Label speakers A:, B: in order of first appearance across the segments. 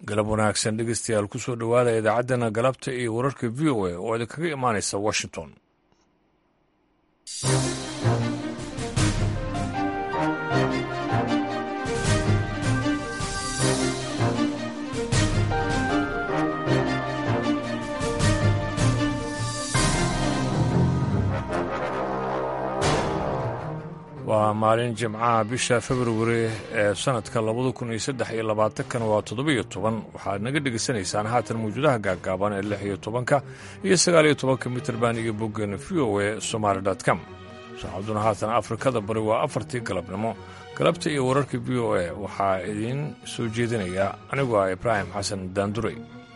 A: galab wanaagsan dhegeystayaal ku soo dhowaada idaacaddana galabta iyo wararka v o a oo idinkaga imaanaysa washington waa maalin jimcaha bisha februari ee sanadka labada kun iyo saddex iyo labaatankan waa toddobiyo toban waxaad naga dhegaysanaysaan haatan mawjuudaha gaaggaaban ee lix iyo tobanka iyo sagaal iyo tobanka mitrband iyo boggeena v o a somaali com saacaduna haatan afrikada bari waa afartii galabnimo galabta iyo wararka v o a waxaa idiin soo jeedinaya anigu ah ibraahim xasan daanduray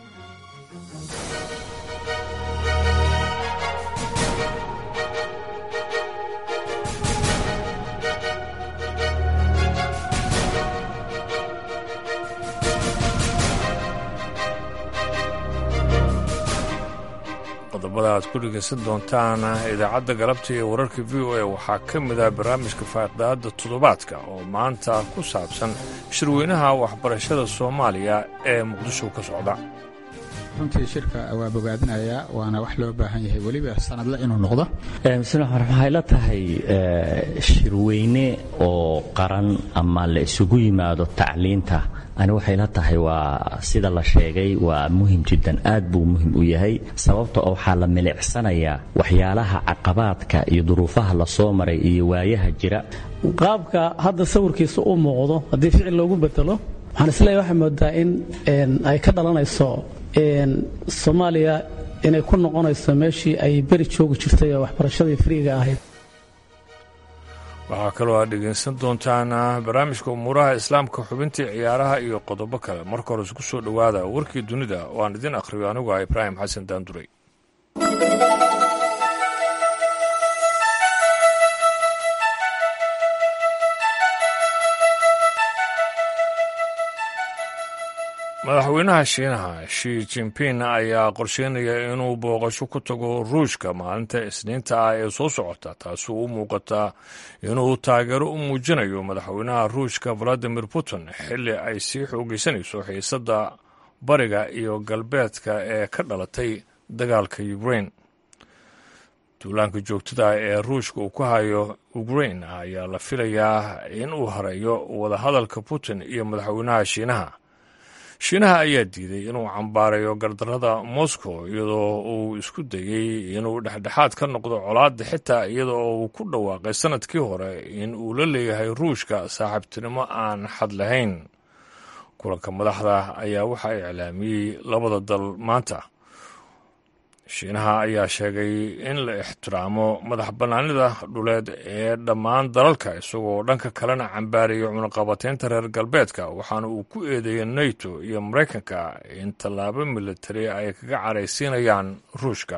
A: qodobada aad ku dhegaysan doontaan idaacadda galabta iyo wararka v o a waxaa ka mid ah barnaamijka faaqdaadda toddobaadka oo maanta ku saabsan shirweynaha waxbarashada soomaaliya ee muqdisho ka socda
B: runtii shirka waa bogaadinayaa waana wax loo baahan yahay weliba sanadle inuu noqdo
C: bismi waxay la tahay shirweyne oo qaran ama la isugu yimaado tacliinta ani waxay la tahay waa sida la sheegay waa muhim jiddan aad buu muhim u yahay sababta oo waxaa la milicsanayaa waxyaalaha caqabaadka iyo duruufaha la soo maray iyo waayaha jira
D: qaabka hadda sawirkiisa u muuqdo haddii ficil loogu bedelo waxaan isleeyahy waxay moodaa in ay ka dhalanayso soomaaliya inay ku noqonayso meeshii ay beri joogi jirtay oo waxbarashadii friiga ahayd
A: waxaa kaloo aad dhegaysan doontaan barnaamijka umuuraha islaamka xubintii ciyaaraha iyo qodobo kale marka hore isku soo dhowaada warkii dunida oo aan idin akhriyo anigu ah ibraahim xasan daanduray madaxweynaha shiinaha shi jinping ayaa qorsheynaya inuu booqasho ku tago ruushka maalinta isniinta ah ee soo socota taasoo u muuqataa inuu taageero u muujinayo madaxweynaha ruushka valadimir putin xilli ay sii xoogeysanayso xiisadda bariga iyo galbeedka ee ka dhalatay dagaalka ukrain duulaanka joogtada ee ruushka uu ku hayo ukrain ayaa la filayaa in uu hareeyo wadahadalka putin iyo madaxweynaha shiinaha shiinaha ayaa diiday inuu cambaarayo gardarrada moscow iyadoo uu isku dayey inuu dhexdhexaad ka noqdo colaadda xitaa iyada oo uu ku dhawaaqay sannadkii hore in uu la leeyahay ruushka saaxiibtinimo aan xad lahayn kulanka madaxda ayaa waxaa iclaamiyey labada dal maanta shiinaha ayaa sheegay in la ixtiraamo madax bannaanida dhuleed ee dhammaan dalalka isagoo dhanka kalena cambaarayo cunaqabateynta reer galbeedka waxaana uu ku eedeeyey nato iyo maraykanka in tallaabo militari ay kaga caraysiinayaan ruushka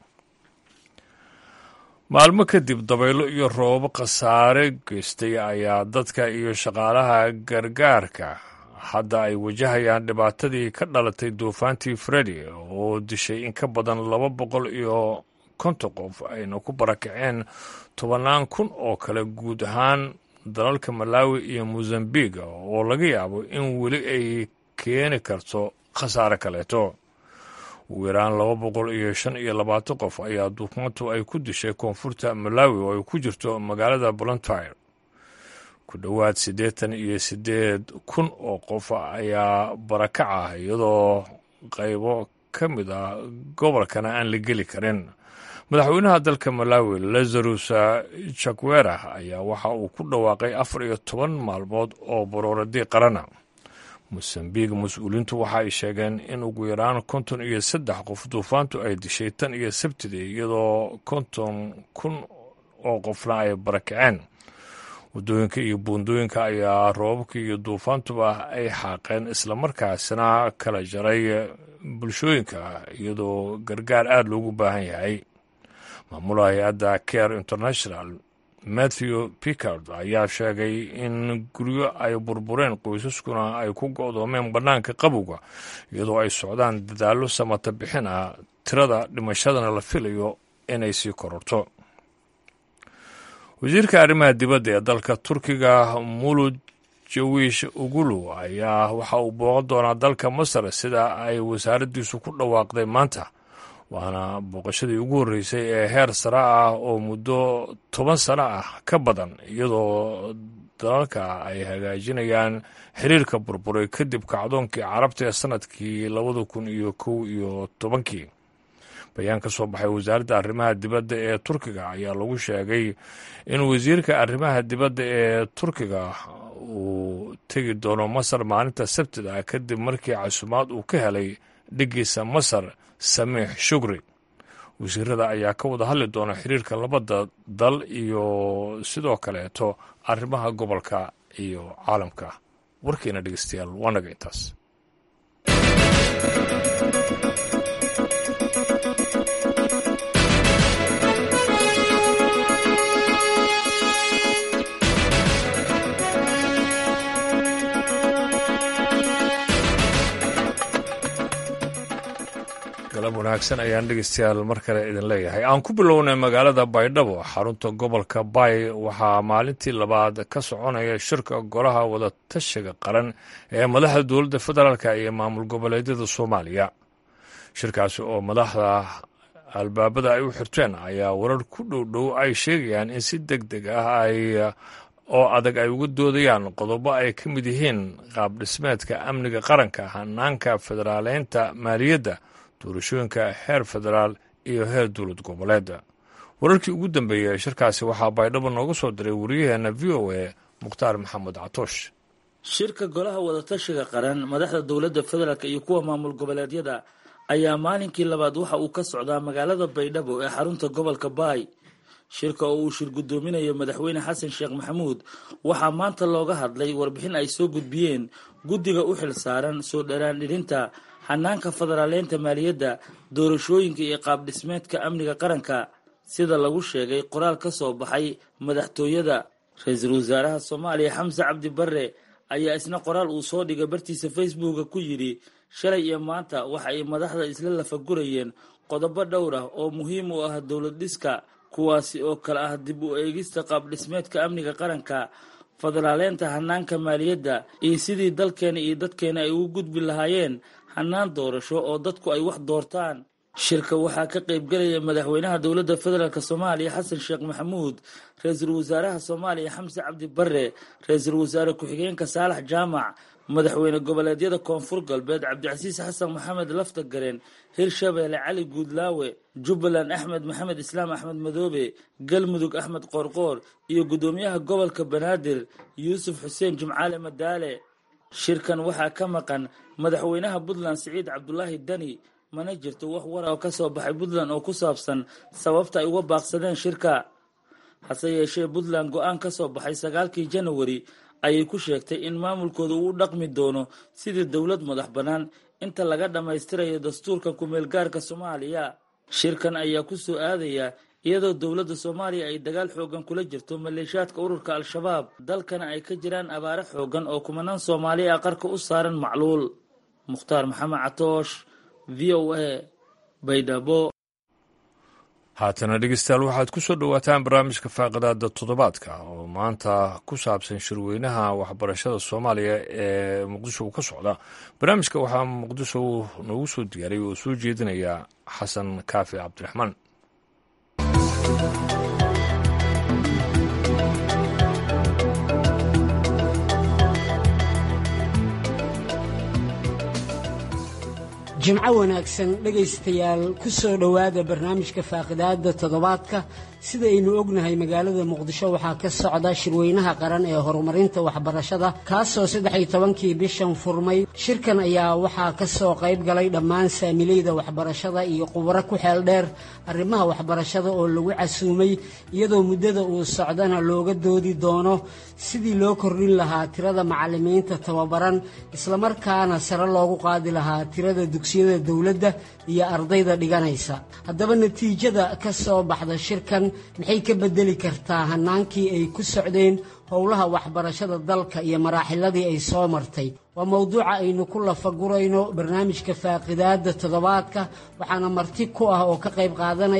A: maalmo kadib dabaylo iyo roobab khasaare geystay ayaa dadka iyo shaqaalaha gargaarka hadda ay wajahayaan dhibaatadii ka dhalatay duufaantii fredi oo dishay in ka badan laba boqol iyo konton qof ayna ku barakaceen tobannaan kun oo kale guud ahaan dalalka malawi iyo mozambiq oo laga yaabo in weli ay keeni karto khasaare kaleeto ugu yaraan laba boqol iyo shan iyo labaatan qof ayaa duufaantu ay ku dishay koonfurta malawi oo ay ku jirto magaalada bolontyre ku dhowaad siddeetan iyo siddeed kun oo qof ayaa barakac ah iyadoo qaybo ka mid ah gobolkana aan la geli karin madaxweynaha dalka malawi lazarus jakwera ayaa waxa uu ku dhawaaqay afar iyo toban maalmood oo barooradii qarana mosambiq mas-uuliintu waxa ay sheegeen in ugu yaraan konton iyo saddex qof duufaantu ay dishay tan iyo sabtidii iyadoo konton kun oo qofna ay barakaceen waddooyinka iyo buundooyinka ayaa roobabka iyo duufaantuba ay xaaqeen islamarkaasina kala jaray bulshooyinka iyadoo gargaar aada loogu baahan yahay maamulaha hay-adda care international matthew pickard ayaa sheegay in guryo ay burbureen qoysaskuna ay ku go'doomeen bannaanka qabowga iyadoo ay socdaan dadaallo samata bixin ah tirada dhimashadana la filayo inay sii kororto wasiirka arrimaha dibadda ee dalka turkiga mulud jawiish ugulu ayaa waxa uu booqan doonaa dalka masar sida ay wasaaraddiisu ku dhawaaqday maanta waana booqashadii ugu horreysay ee heer sare ah oo muddo toban sano ah ka badan iyadoo dalalka ay hagaajinayaan xiriirka burburay kadib kacdoonkii carabta ee sanadkii labada kun iyo kow iyo tobankii bayaan ka soo baxay wasaaradda arrimaha dibadda ee turkiga ayaa lagu sheegay in wasiirka arrimaha dibadda ee turkiga uu tegi doono masar maalinta sabtida kadib markii casumaad uu ka helay dhigiisa masar samiix shukri wasiirada ayaa ka wada hadli doona xiriirka labada dal iyo sidoo kaleeto arrimaha gobolka iyo caalamka warkiina dhegeystayaal waa naga intaas galab wanaagsan ayaan dhegeystayaal mar kale idin leeyahay aan ku bilownay magaalada baydhabo xarunta gobolka bay waxaa maalintii labaad ka soconaya shirka golaha wadatashiga qaran ee madaxda dowladda federaalk iyo maamul goboleedyada soomaaliya shirkaasi oo madaxda albaabada ay u xirteen ayaa warar ku dhowdhow ay sheegayaan in si deg deg ah ay oo adag ay uga doodayaan qodobo ay ka mid yihiin qaab dhismeedka amniga qaranka hanaanka federaaleynta maaliyadda doorashooyinka heer federaal iyo heer dowlad goboleeda wararkii ugu dambeeyey ee shirkaasi waxaa baydhabo nooga soo diray wariyaheenna v o a mukhtaar maxamed catoosh
E: shirka golaha wadatashiga qaran madaxda dowladda federaalk iyo kuwa maamul goboleedyada ayaa maalinkii labaad waxa uu ka socdaa magaalada baydhabo ee xarunta gobolka baay shirka oo uu shir guddoominayo madaxweyne xasan sheekh maxamuud waxaa maanta looga hadlay warbixin ay soo gudbiyeen guddiga u xil saaran soo dharaandhirinta hanaanka federaaleynta maaliyadda doorashooyinka iyo qaab dhismeedka amniga qaranka sida lagu sheegay qoraal ka soo baxay madaxtooyada ra-iisul wasaaraha soomaaliya xamse cabdi barre ayaa isna qoraal uu soo dhigay bartiisa facebooka ku yidhi shalay iyo maanta waxa ay madaxda isla lafagurayeen qodobo dhowr ah oo muhiim u ah dowlad dhiska kuwaasi oo kale ah dib u eegista qaab dhismeedka amniga qaranka federaaleynta hanaanka maaliyadda iyo sidii dalkeena iyo dadkeena ay ugu gudbi lahaayeen hanaan doorasho oo dadku ay wax doortaan shirka waxaa ka qaybgelaya madaxweynaha dowladda federaalk soomaaliya xasan sheekh maxamuud ra-iisul wasaaraha soomaaliya xamse cabdi barre ra-iisul wasaare ku-xigeenka saalax jaamac madaxweyne goboleedyada koonfur galbeed cabdicasiis xasan maxamed lafta gareen hirshabeelle cali guudlaawe jubbaland axmed maxamed islaam axmed madoobe galmudug axmed qoorqoor iyo guddoomiyaha gobolka banaadir yuusuf xuseen jimcaale madaale shirkan waxaa ka maqan madaxweynaha puntland siciid cabdulaahi dani mana jirto wax wara oo ka soo baxay puntland oo ku saabsan sababta ay uga baaqsadeen shirka hase yeeshee puntland go-aan ka soo baxay sagaalkii janawari ayay ku sheegtay in maamulkooda uu u dhaqmi doono sidii dowlad madax bannaan inta laga dhammaystirayo dastuurka ku-meelgaarka soomaaliya shirkan ayaa ku soo aadaya iyadoo dowladda soomaaliya ay dagaal xoogan kula jirto maleeshaadka ururka al-shabaab dalkana ay ka jiraan abaare xoogan oo kumanaan soomaali ah qarka u saaran macluul mukhtaar maxamed catoosh v o a baydhabo
A: haatana dhegeystayaal waxaad ku soo dhowaataan barnaamijka faaqidaada toddobaadka oo maanta ku saabsan shirweynaha waxbarashada soomaaliya ee muqdisho ka socda barnaamijka waxaa muqdisho noogu soo diyaaray oo soo jeedinaya xasan kaafi cabdiraxmaan
F: jimco wanaagsan dhegaystayaal ku soo dhowaada barnaamijka faaqidaada toddobaadka sidaynu ognahay magaalada muqdisho waxaa ka socda shirweynaha qaran ee horumarinta waxbarashada kaasoo saddex-iyo tobankii bishan furmay shirkan ayaa waxaa ka soo qayb galay dhammaan saamilayda waxbarashada iyo khubaro ku xeel dheer arrimaha waxbarashada oo lagu casuumay iyadoo muddada uu socdana looga doodi doono sidii loo kordhin lahaa tirada macallimiinta tababaran islamarkaana sare loogu qaadi lahaa tirada dugsiyada dowladda iyo ardayda dhiganaysa haddaba natiijada ka soo baxda shirkan maxay ka beddeli kartaa hannaankii ay ku socdeen howlaha waxbarashada dalka iyo maraaxiladii ay soo martay waa mowduuca aynu ku lafagurayno barnaamijka faaqidaadda toddobaadka waxaana marti ku ah oo ka qayb qaadanaya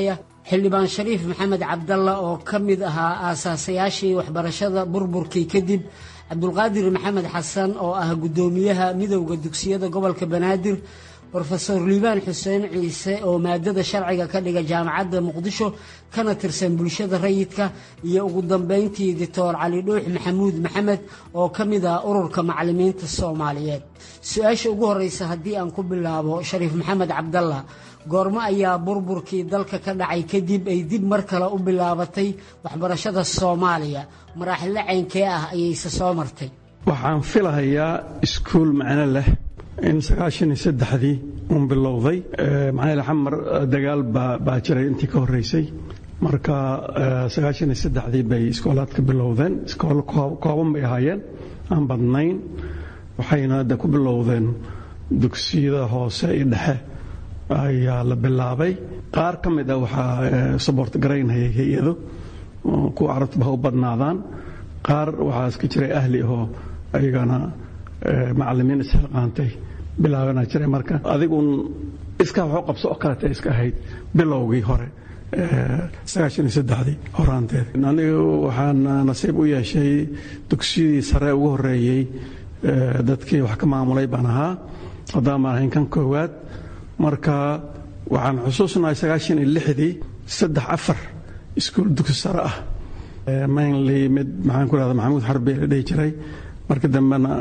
F: xildhibaan shariif maxamed cabdalla oo ka mid ahaa aasaasayaashii waxbarashada burburkii kadib cabdulqaadir maxamed xasan oo ah guddoomiyaha midowda dugsiyada gobolka banaadir rofeor liibaan xuseen ciise oo maadada sharciga ka dhiga jaamacadda muqdisho kana tirsan bulshada rayidka iyo ugu dambeyntii doctor cali dhuux maxamuud maxamed oo ka mid ah ururka macalimiinta soomaaliyeed su-aasha ugu horeysa haddii aan ku bilaabo shariif maxamed cabdalla goormo ayaa burburkii dalka ka dhacay kadib ay dib mar kale u bilaabatay waxbarashada soomaaliya maraaxilo ceynkee ah ayayse soo martay
G: waxaan filahayaa iskuul macno leh in sagaashan iyo saddexdii uun bilowday maxaa xamar dagaal baa jiray intii ka horreysay marka sagaashan iyo saddexdii bay iskoolaadka bilowdeen iskoolo kooban bay ahaayeen aan badnayn waxayna hadda ku bilowdeen dugsiyada hoose iyo dhexe ayaa la bilaabay qaar ka mid ah waxaa sabort garaynhayay hay-ado kuwa carabtaba ha u badnaadaan qaar waxaa iska jiray ahli ahoo ayagana macalimiin ishilqaantay bilaabana jiray marka adiguun iskaa waxu qabso oo kaleta iska ahayd bilowgii hore sagaashan iyo saddexdii horaanteed anigu waxaan nasiib u yeeshay dugsiyadii sare ugu horreeyey dadkii wax ka maamulay baan ahaa haddaan baan ahayn kan koowaad marka waxaan xusuusnahay sagaashan iyo lixdii saddex afar iskuul dugsi sare ah mainly mid maxaan ku rahda maxamuud xarbi la dhihi jiray marka dambena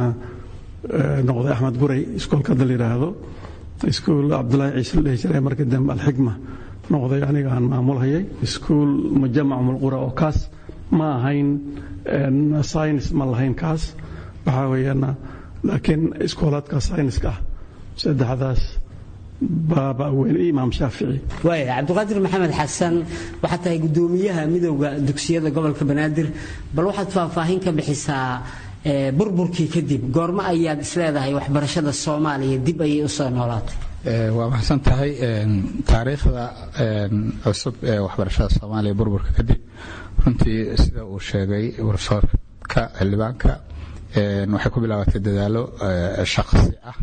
G: noqday axmed guray iskoolka hadda la yidhaahdo iskuul cabdulaahi ciise la dhihi jiray marka dambe alxigma noqday aniga aan maamulhayay iskuul mujamac umulqura oo kaas ma ahayn science ma lahayn kaas waxaa weeyaan laakiin iskoolaadka scienska ah saddexdaas baaba weyn imaam shaafici
F: waaya cabdiqaadir maxamed xasan waxaad tahay guddoomiyaha midowda dugsiyada gobolka banaadir bal waxaad faahfaahin ka bixisaa burburkii kadib goormo ayaad isleedahay waxbarashada soomaaliya dib ayay usoo noolaatay
B: waa maxsan tahay taariikhda cusub ee waxbarashada soomaaliya burburka kadib runtii sida uu sheegay warsoorka xildhibaanka waxay ku bilaabatay dadaalo shaqsi ah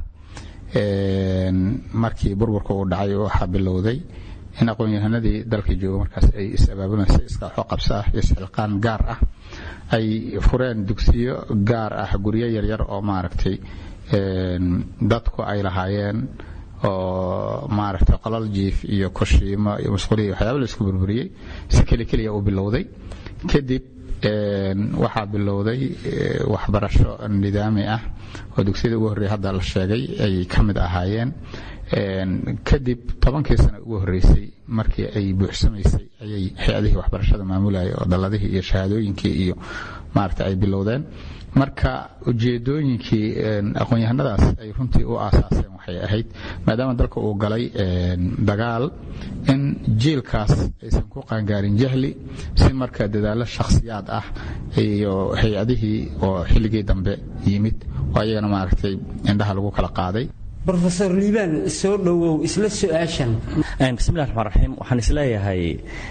B: markii burburka uu dhacay waxaa bilowday in aqoon-yahanadii dalka jooga markaas ay is-abaabulaysa iskaaxo qabso ah iyo isxilqaan gaar ah ay fureen dugsiyo gaar ah guryo yaryar oo maaragtay dadku ay lahaayeen oo maaragtay qolal jiif iyo kushiimo iyo masquuliya waxyaaba la isku burburiyey si keli keliya uu bilowday kadib waxaa bilowday waxbarasho nidaami ah oo dugsiyada ugu horreeya hadda la sheegay ay ka mid ahaayeen kadib tobankii sano ugu horreysay markii ay buuxsamaysay ayay hay-adihii waxbarashada maamulayay oo dalladihii iyo shahaadooyinkii iyo maaragta ay bilowdeen marka ujeedooyinkii aqoon-yahanadaas ay runtii u aasaaseen waxay ahayd maadaama dalka uu galay dagaal in jiilkaas aysan ku qaangaarin jahli si marka dadaallo shakhsiyaad ah iyo hay-adihii oo xilligii dambe yimid oo ayagana maaragtay indhaha lagu kala qaaday
F: rofeor liibaan soo dhowow isla su-aashan
C: bismillahi raxmaan raxiim waxaan isleeyahay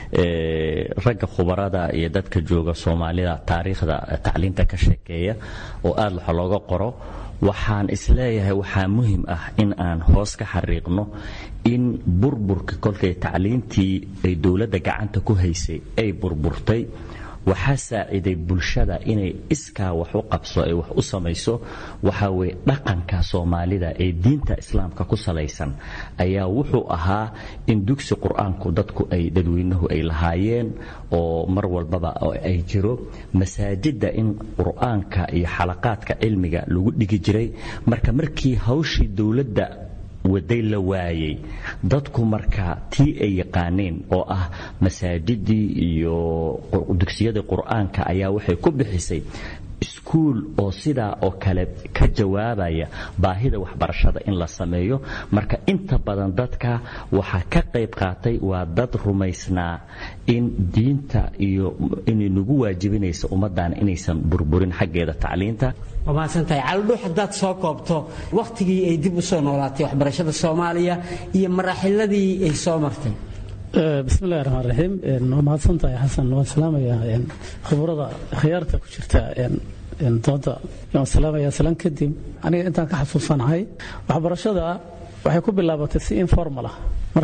C: ragga khubarada iyo dadka jooga soomaalida taariikhda tacliinta ka sheekeeya oo aad waxa looga qoro waxaan isleeyahay waxaa muhim ah in aan hoos ka xariiqno in burburka kolkay tacliintii ay dowladda gacanta ku haysay ay burburtay waxaa saaciday bulshada inay iskaa wax u qabso ay wax u samayso waxaa weye dhaqanka soomaalida ee diinta islaamka ku salaysan ayaa wuxuu ahaa in dugsi qur-aanku dadku ay dadweynuhu ay lahaayeen oo mar walbaba ay jiro masaajidda in qur-aanka iyo xalaqaadka cilmiga lagu dhigi jiray marka markii hawshii dowladda waday la waayey dadku marka tii ay yaqaaneen oo ah masaajidii iyo dugsiyadii qur-aanka ayaa waxay ku bixisay iskuul oo sidaa oo kale ka jawaabaya baahida waxbarashada in la sameeyo marka inta badan dadka waxaa ka qayb qaatay waa dad rumaysnaa in diinta iyo inay nagu waajibinaysa ummaddan inaysan burburin xaggeeda tacliinta
F: waa mahadsantahay caldhuux haddaad soo koobto wakhtigii ay dib u soo noolaatay waxbarashada soomaaliya iyo maraaxiladii ay soo martay
D: bismillahi raxmaan raxiim waa mahadsantahay xasan waan salaamayaa khibrada khiyaarta ku jirta dooda waan salaamayaa salan kadib aniga intaan ka xasuusanahay waxbarashada waxay ku bilaabatay si informal ah marka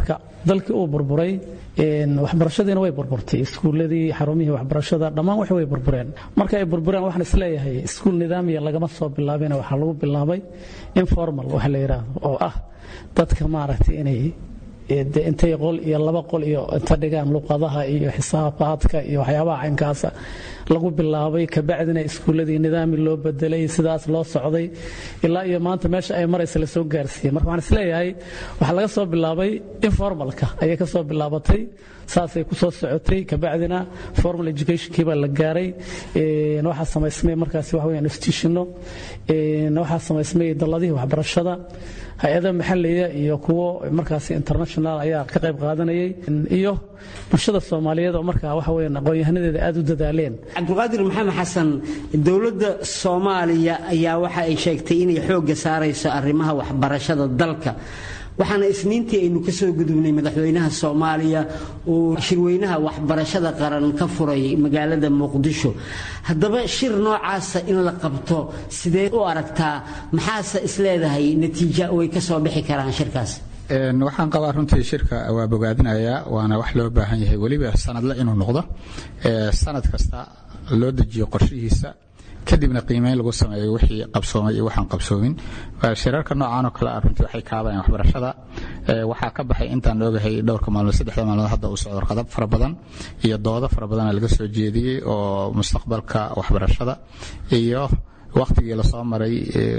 D: dalkii uu burburay waxbarashadiina way burburtay iskuuladii xarumihii waxbarashada dhammaan wax way burbureen marka ay burbureen waxaan isleeyahay iskuul nidaamiya lagama soo bilaabina waxaa lagu bilaabay informal waxa la yidhaahdo oo ah dadka maaragtay inay de intay qol iyo laba qol iyo inta dhigaan luqadaha iyo xisaabaadka iyo waxyaabaha caynkaasa lagu bilaabay kabacdina iskuuladii nidaami loo bedelay sidaas loo socday ilaa iyo maanta meesha ay maraysa la soo gaarsiiyey marka waxaan isleeyahay waxaa laga soo bilaabay informalka ayay ka soo bilaabatay saasay ku soo socotay kabacdina formal educationkii baa la gaaray waxaa samaysmay markaasi waxa weeyaan institutionno waxaa samaysmay dalladihii waxbarashada hay-ada maxalliga iyo kuwo markaasi international ayaa ka qayb qaadanayay iyo bulshada soomaaliyeed oo markaa waxa weeyaan aqoon-yahanadeeda aada u dadaaleen
F: cabdulqaadir maxamed xasan dowladda soomaaliya ayaa waxa ay sheegtay inay xoogga saarayso arrimaha waxbarashada dalka waxaana isniintii aynu ka soo gudubnay madaxweynaha soomaaliya uu shirweynaha waxbarashada qaran ka furay magaalada muqdisho haddaba shir noocaasa in la qabto sidee u aragtaa maxaase isleedahay natiija way ka soo bixi karaan shirkaas
B: waxaan qabaa runtii shirka waa bogaadinayaa waana wax loo baahan yahay weliba sanadle inuu noqdo sanad kasta loo dejiyo qorshihiisa kadibna qiimeyn lagu sameeyo wixii qabsoomay iyo waxaan qabsoomin shirarka noocan oo kale ah runtii waxay kaabayaan waxbarashada waxaa ka baxay intaan ogahay dhowrka maalmood saddexda maalmood hadda uu socdo warqado fara badan iyo doodo fara badana laga soo jeediyey oo mustaqbalka waxbarashada iyo wakhtigii lasoo maray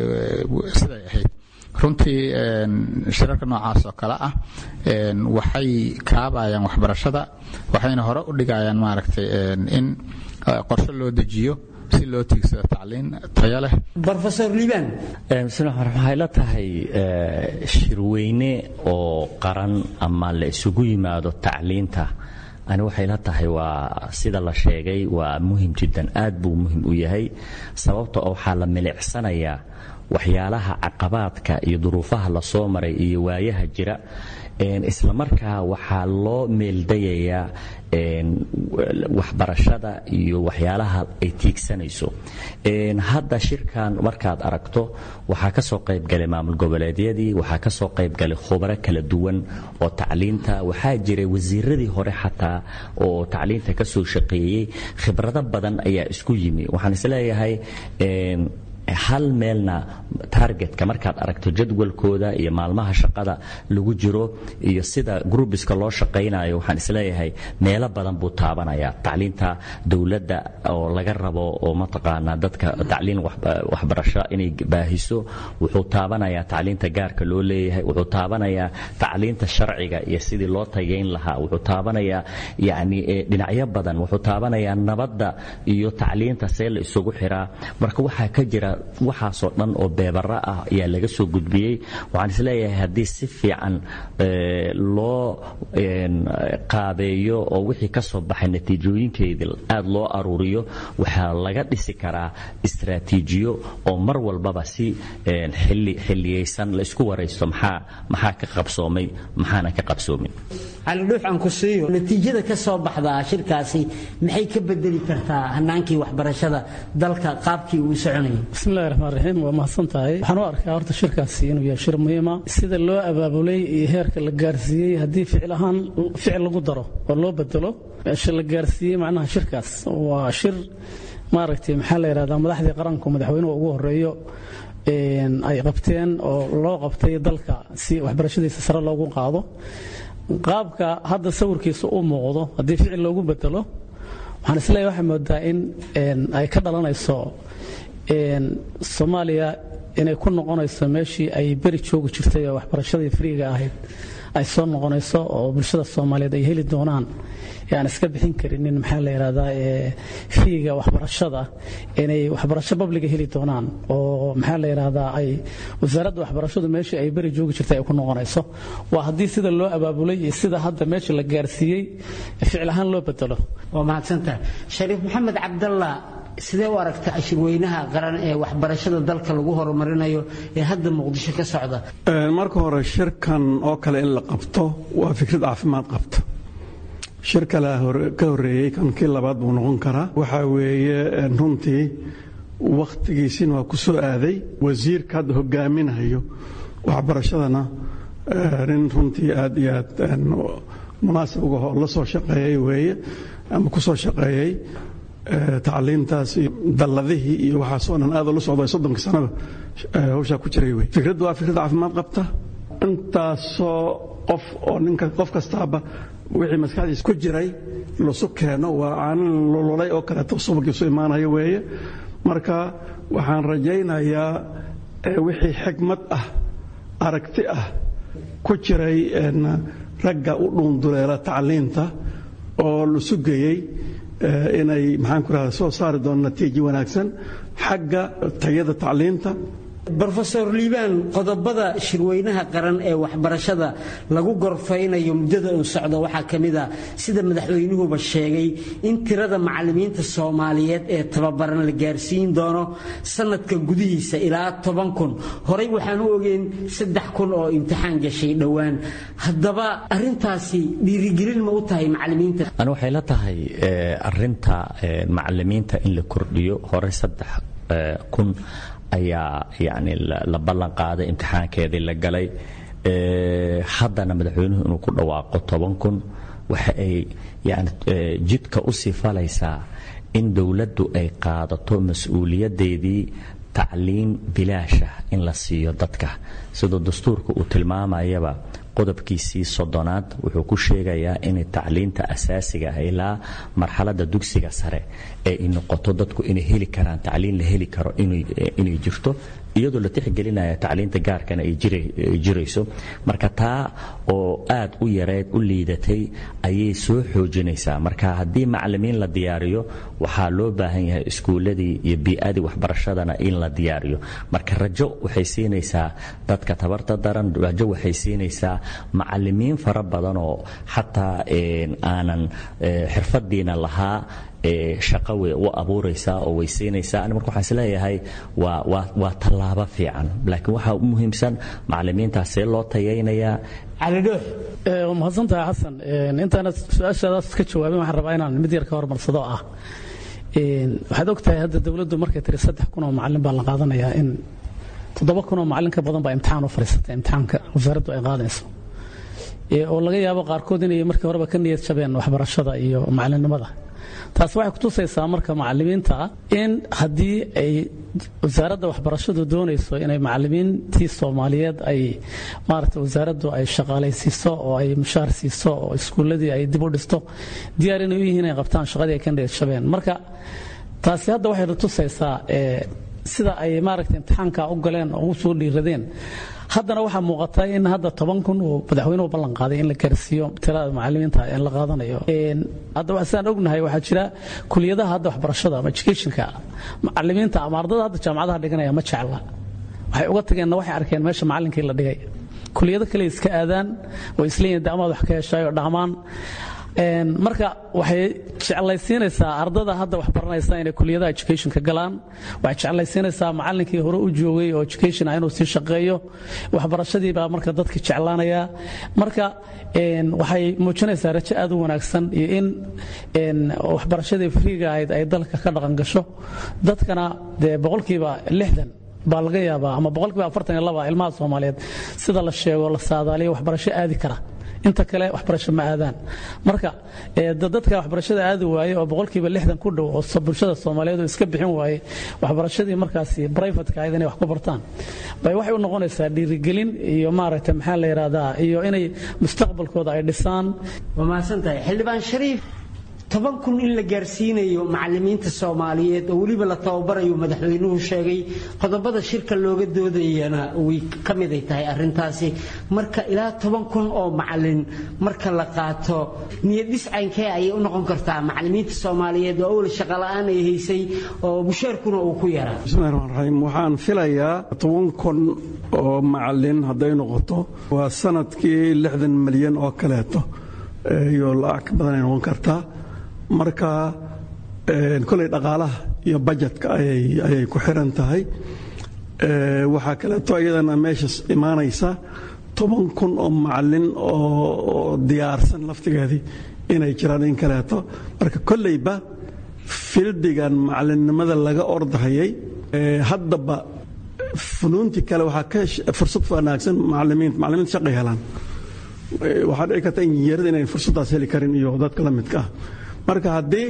B: siday ahayd runtii shirarka noocaas oo kale ah waxay kaabayaan waxbarashada waxayna hore u dhigayaan maaragtay in qorshe loo dejiyo si loo tiigsado tacliin tayo leh
F: rofesor liibaan
C: waxay la tahay shirweyne oo qaran ama la isugu yimaado tacliinta ani waxay la tahay waa sida la sheegay waa muhim jiddan aad buu muhim u yahay sababta oo waxaa la milicsanayaa waxyaalaha caqabaadka iyo duruufaha lasoo maray iyo waayaha jira isla markaa waxaa loo meeldayayaa waxbarashada iyo waxyaalaha ay tiigsanayso hadda shirkan markaad aragto waxaa ka soo qaybgalay maamul goboleedyadii waxaa ka soo qaybgalay khubaro kala duwan oo tacliinta waxaa jiray wasiiradii hore xataa oo tacliinta ka soo shaqeeyey khibrado badan ayaa isku yimi waxaan isleeyahay hal meelna targetka markaad aragto jadwalkooda iyo maalmaha shaqada lagu jiro iyo sida grubiska loo shaqaynayo waxaan isleeyahay meelo badan buu taabanaya tacliinta dowladda oo laga rabo oo mataqaanaa dadka tacliin waxbarasho inay baahiso wuxuu taabanayaa tacliinta gaarka loo leeyahay wuxuu taabanayaa tacliinta sharciga iyo sidii loo tayayn lahaa wuxuu taabanayaa yani dhinacyo badan wuxuu taabanayaa nabadda iyo tacliinta see la isugu xiraa marka waxaa ka jira waxaasoo dhan oo beebara ah ayaa laga soo gudbiyey waxaan isleeyahay haddii si fiican loo qaabeeyo oo wixii ka soo baxay natiijooyinkeedii aad loo aruuriyo waxaa laga dhisi karaa istraatiijiyo oo mar walbaba si xilliyaysan la isku waraysto maxaa maxaa ka qabsoomay maxaana ka qabsoomin
F: calidhuux aan ku siiyo natiijada ka soo baxdaa shirkaasi maxay ka bedeli kartaa hanaankii waxbarashada dalka qaabkii uu soconayay
D: bismillahi raxmaan raxiim waa mahadsan tahay waxaan u arkaa horta shirkaasi inuu yahay shir muhiima sida loo abaabulay iyo heerka la gaarsiiyey haddii ficil ahaan ficil lagu daro oo loo bedelo meesha la gaarsiiyey macnaha shirkaas waa shir maaragtay maxaa la yidhahdaa madaxdii qaranku madaxweynuhu ugu horeeyo ay qabteen oo loo qabtay dalka si waxbarashadiisa sare loogu qaado qaabka hadda sawirkiisa u muuqdo haddii ficil loogu bedelo waxaan isleeyahay waxay moodaa in ay ka dhalanayso soomaaliya inay ku noqonayso meeshii ay beri joogi jirtay oo waxbarashadii friiga ahayd ay soo noqonayso oo bulshada soomaaliyeed ay heli doonaan aan iska bixin karinin maxaa la yidhahdaa fiiga waxbarashada inay waxbarasho babliga heli doonaan oo maxaa la yidhahdaa ay wasaaradda waxbarashadu meeshii ay beri joogi jirtay ay ku noqonayso waa haddii sida loo abaabulay iyo sida hadda meesha la gaarsiiyey ficil ahaan loo bedelo
F: waa mahadsantahay shariif maxamed cabdalla sidee u aragta ashirweynaha qaran ee waxbarashada dalka lagu horumarinayo ee hadda muqdisho ka socda
G: marka hore shirkan oo kale in la qabto waa fikrad caafimaad qabta shir kale ka horeeyey kan kii labaad buu noqon karaa waxaa weeye runtii wakhtigiisina waa ku soo aaday wasiirka hadda hogaaminayo waxbarashadana nin runtii aad iyo aad munaasib uga oo la soo shaqeeyey weeye ama ku soo shaqeeyey tacliintaas iyo dalladihii iyo waxaasoo dhan aad la socday soddonkii sanaba hawshaa ku jiray wey fikraddu waa fikrad caafimaad qabta intaasoo qof oo ninka qof kastaaba wixii maskaxdiisa ku jiray lasu keeno waa aanan lululay oo kaleeto subagiisu imaanayo weeye marka waxaan rajaynayaa wixii xigmad ah aragti ah ku jiray ragga u dhuunduleela tacliinta oo la sugayey inay maxaan ku rahda soo saari doona natiijo wanaagsan xagga tayada tacliinta
F: brofesor liibaan qodobada shirweynaha qaran ee waxbarashada lagu gorfaynayo muddada uu socdo waxaa ka mid a sida madaxweynuhuba sheegay in tirada macallimiinta soomaaliyeed ee tababaran la gaarsiin doono sanadka gudihiisa ilaa toban kun horey waxaan u ogeyn saddex kun oo imtixaan gashay dhowaan haddaba arintaasi dhiirigelin ma u tahay macallimiinta
C: ani waxay la tahay arinta macallimiinta in la kordhiyo hore saddex kun ayaa yani la ballan qaaday imtixaankeedii la galay haddana madaxweynuhu inuu ku dhawaaqo toban kun waxa ay yani jidka u sii falaysaa in dowladdu ay qaadato mas-uuliyaddeedii tacliin bilaasha in la siiyo dadka sidoo dastuurka uu tilmaamayaba qodobkiisii soddonaad wuxuu ku sheegayaa inay tacliinta asaasiga ah ilaa marxaladda dugsiga sare ee ay noqoto dadku inay heli karaan tacliin la heli karo inay jirto iyadoo la tixgelinaya tacliinta gaarkana ay jirayso marka taa oo aad u yareed u liidatay ayay soo xoojinaysaa marka haddii macalimiin la diyaariyo waxaa loo baahan yahay iskuuladii iyo bii'adii waxbarashadana in la diyaariyo marka rajo waxay siinaysaa dadka tabarta daran rajo waxay siinaysaa macalimiin fara badan oo xataa aanan xirfadiina lahaa shaqa way u abuuraysaa oo way siinaysaa ani marka waxaan isleeyahay waa waa waa tallaabo fiican laakiin waxaa u muhiimsan macalimiintaas see loo tayaynayaa
F: calidhoox
D: waa mahadsantahay xasan intaana su-aashaadaas ka jawaabin waxaan rabaa inaan mid yar ka hormarsado ah waxaad og tahay hadda dowladdu markay tiri saddex kun oo macallin baa la qaadanayaa in toddoba kun oo macallin ka badan baa imtixaan u fadhiisatay imtixaanka wasaaraddu ay qaadayso oo laga yaabo qaarkood inay markii horeba ka niyad jabeen waxbarashada iyo macallinnimada taas waxay kutusaysaa marka macalimiinta in haddii ay wasaaradda waxbarashadu doonayso inay macalimiintii soomaaliyeed ay maarata wasaaraddu ay shaqaalaysiiso oo ay mushaar siiso oo iskuulladii ay dib u dhisto diyaar inay u yihiin inay qabtaan shaqadii ay ka niyadjabeen marka taasi hadda waxay tusaysaa sida ay maaragta imtixaanka u galeen oo u soo dhiiradeen haddana waxaa muuqata in hadda toban kun uu madaxweynuhu ballan qaaday in la gaarsiiyo tirada macalimiinta in la qaadanayo hadda sidaan ognahay waxaa jira kuliyadaha hadda waxbarashada ama educationka macalimiinta ama ardada hadda jaamacadaha dhiganaya ma jecla waxay uga tageenna waxay arkeen meesha macallinkii la dhigay kuliyado kale iska aadaan oo isleeyihin de amaad wax ka heshaay oo dhaamaan marka waxay jeclaysiinaysaa ardada hadda wax baranaysa inay kuliyadaha educationka galaan waxay jeclaysiinaysaa macallinkii hore u joogay oo education ah inuu sii shaqeeyo waxbarashadii baa marka dadka jeclaanaya marka waxay muujinaysaa rajo aad u wanaagsan iyo in waxbarashadii friiga ahayd ay dalka ka dhaqan gasho dadkana dee boqolkiiba lixdan baa laga yaabaa ama boqolkiiba afartan iyo laba ilmaha soomaaliyeed sida la sheego la saadaaliyo waxbarasho aadi kara inta kale waxbarasho ma aadaan marka dadka waxbarashada aadi waaye oo boqolkiiba lixdan ku dhow oo bulshada soomaaliyeed oo iska bixin waaye waxbarashadii markaasi brivatka ahayd inay wax ku bartaan bay waxay u noqonaysaa dhiirigelin iyo maaragta maxaa la yidhahdaa iyo inay mustaqbalkooda ay dhisaan
F: waa mahadsantahay xildhibaan shariif toban kun in la gaarsiinayo macalimiinta soomaaliyeed oo weliba la tababarayo madaxweynuhu sheegay qodobada shirka looga doodayana way ka miday tahay arintaasi marka ilaa toban kun oo macalin marka la qaato niyadhis caynkee ayay u noqon kartaa macalimiinta soomaaliyeed oo awal shaqola'aan ay haysay oo busheerkuna uu ku yaraa
G: bismillahi raxmaan raxiim waxaan filayaa toban kun oo macalin hadday noqoto waa sanadkii lixdan milyan oo kaleeto iyo lacag ka badanay noqon kartaa marka koley dhaqaalaha iyo bajetka ayay ku xiran tahay waxaa kaleeto iyadana meesha imaanaysa toban kun oo macalin oo diyaarsan laftigeedii inay jiraan in kaleeto marka kolleyba fildigan macalinnimada laga ordahayay haddaba funuuntii kale waxaa ka fursad wanaagsan macalimiinta macalimiinta shaqay helaan waxaa dhici karta injineerada inayn fursaddaas heli karin iyo dadka la midka ah marka haddii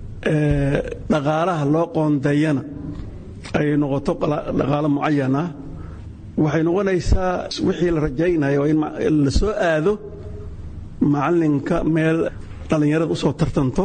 G: dhaqaalaha loo qoondeeyana ay noqoto dhaqaalo mucayan ah waxay noqonaysaa wixii la rajaynayo in la soo aado macalinka meel dhallinyarada usoo tartanto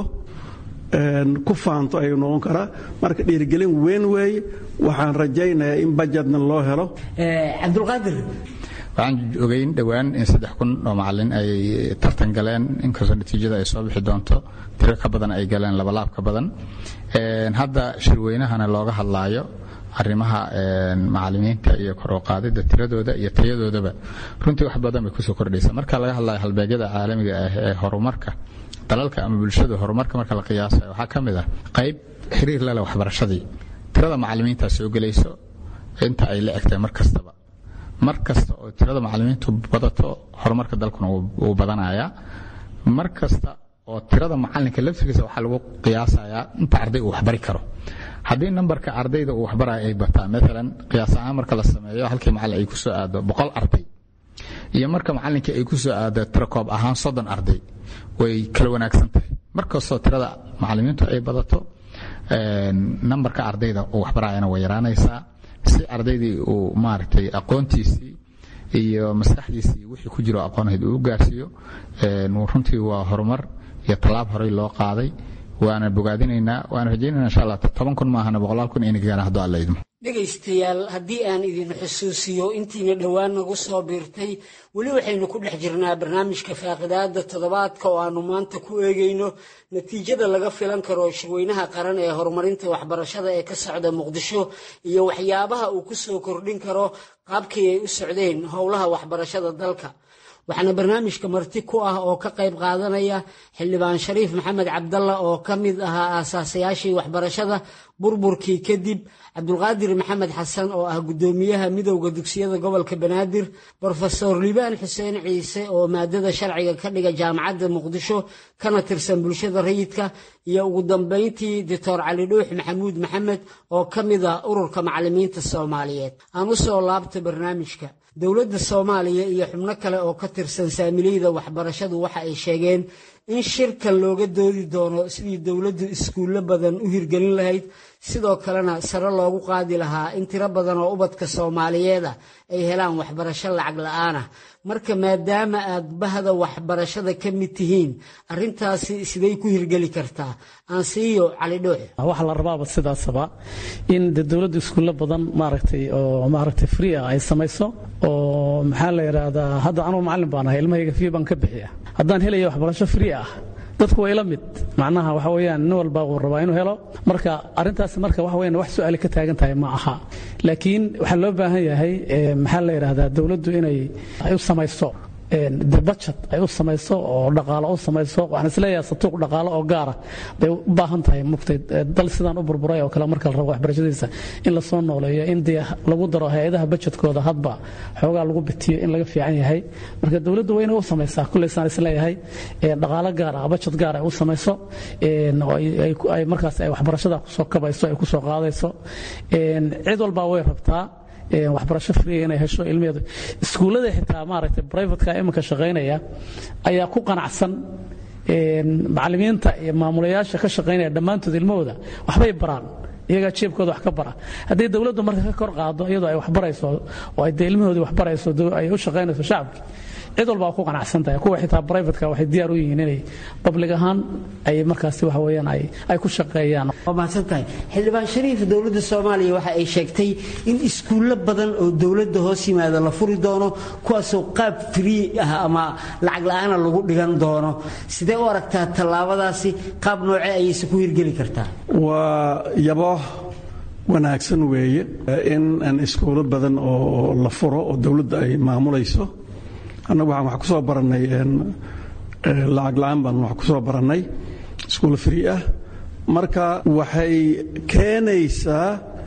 G: ku faanto ayuu noqon karaa marka dhiirigelin weyn weeye waxaan rajaynayaa in bajetna loo helo
F: cabdulqaadir
B: waxaan ogeyn dhowaan in saddex kun oo macalin ay tartan galeen inkastoo natiijada ay soo bixi doonto tiro ka badan ay galeen labalaab ka badan hadda shirweynahana looga hadlaayo arrimaha macalimiinta iyo kor u qaadida tiradooda iyo tayadoodaba runtii wax badan bay kusoo kordhaysa marka laga hadlayo halbeegyada caalamiga ah ee horumarka dalalka ama bulshada horumarka marka la qiyaasayo waxaa ka mid ah qayb xiriir lale waxbarashadii tirada macalimiintaa soo gelayso inta ay la egtahay mar kastaba mar kasta oo tirada macalimiintu badato horumarka dalkuna wuu badanayaa mar kasta oo tirada macalinka laftigiisa waxaa lagu qiyaasayaa inta arday uu waxbari karo haddii nambarka ardayda uu waxbaraya ay bataa maalan qiyaas ahaan marka la sameeyo halkii macalin ay ku soo aado boqol arday iyo marka macalinkii ay ku soo aado tirakoob ahaan soddon arday way kala wanaagsan tahay mar kastoo tirada macalimiintu ay badato nambarka ardayda uu waxbarayana way yaraanaysaa si ardaydii uu maaragtay aqoontiisii iyo maskaxdiisii wixii ku jiro aqoonahayd uu u gaarsiiyo runtii waa horumar iyo tallaab horey loo qaaday waana bogaadinaynaa waana rajaynayna insha allah toban kun maahana boqolaal kun inay gaaraan hadduu alla idmo
F: dhegaystayaal haddii aan idin xusuusiyo intiina dhowaan nagu soo biirtay weli waxaynu ku dhex jirnaa barnaamijka faaqidaada toddobaadka oo aanu maanta ku eegayno natiijada laga filan karo shirweynaha qaran ee horumarinta waxbarashada ee ka socda muqdisho iyo waxyaabaha uu ku soo kordhin karo qaabkii ay u socdeen howlaha waxbarashada dalka waxaana barnaamijka marti ku ah oo ka qayb qaadanaya xildhibaan shariif maxamed cabdalla oo ka mid ahaa aasaasayaashii waxbarashada burburkii kadib cabdulqaadir maxamed xasan oo ah guddoomiyaha midowda dugsiyada gobolka banaadir brofesor liibaan xuseen ciise oo maadada sharciga ka dhiga jaamacadda muqdisho kana tirsan bulshada rayidka iyo ugu dambayntii doctor cali dhuux maxamuud maxamed oo ka mid ah ururka macalimiinta soomaaliyeed aan u soo laabta barnaamijka dowladda soomaaliya iyo xubno kale oo ka tirsan saamileyda waxbarashadu waxa ay sheegeen in shirkan looga doodi doono sidii dowladdu iskuullo badan u hirgelin lahayd sidoo kalena sare loogu qaadi lahaa in tiro badan oo ubadka soomaaliyeeda ay helaan waxbarasho lacag la-aanah marka maadaama aad bahda waxbarashada ka mid tihiin arintaasi siday ku hirgeli kartaa aansiiyo cali dhuux
D: waxaa la rabaaba sidaasaba in de dowladdu iskuullo badan maaragtay oo maaragtay free ah ay samayso oo maxaa la yidhaahdaa hadda anugu macallin baan ahay ilmahayga fii baan ka bixiya haddaan helaya waxbarasho free ah dadku waa ila mid macnaha waxa weeyaan nin walba uu rabaa inuu helo marka arrintaas marka waxa weeyaan wax su'aali ka taagan tahay ma aha laakiin waxaa loo baahan yahay maxaa la yidhaahdaa dowladdu inay ay u samayso de budget ay u samayso oo dhaqaalo u samayso waxaan isleeyahay satuuq dhaqaalo oo gaara bay u baahan tahay mugtay dal sidaan u burburay oo kale marka la rabo waxbarashadiisa in la soo nooleeyo in dee lagu daro hay-adaha budgetkooda hadba xoogaa lagu bitiyo in laga fiican yahay marka dowladdu waa inay u samaysaa kulley saan isleeyahay dhaqaalo gaar ah budget gaar ay u samayso ay markaas ay waxbarashada kusoo kabayso ay kusoo qaadayso cid walbaa way rabtaa waxbarasho free inay hesho ilmaheedu iskuullada xitaa maaragtay privateka iminka shaqaynaya ayaa ku qanacsan macallimiinta iyo maamulayaasha ka shaqaynaya dhammaantood ilmahooda waxbay baraan iyagaa jeebkooda wax ka bara haddii dowladdu marka ka kor qaado iyadoo ay waxbarayso oo ay dee ilmahoodii waxbarayso ay u shaqaynayso shacabki cid walba ku qanacsan tahay kuwa xitaa brivatka waxay diyaar u yihiin inay public ahaan ay markaasi waxa weeyaan ay ay ku shaqeeyaan
F: waa mahadsan tahay xildhibaan shariif dowladda soomaaliya waxa ay sheegtay in iskuullo badan oo dowladda hoos yimaada la furi doono kuwaasoo qaab free ah ama lacag la-aana lagu dhigan doono sidee u aragtaa tallaabadaasi qaab nooce ayayse ku hirgeli kartaa
G: waa yabo wanaagsan weeye in aan iskuulo badan oo la furo oo dowladda ay maamulayso annagu waxaan wax ku soo barannay lacag la-aan baan wax ku soo barannay iskuul free ah marka waxay keenaysaa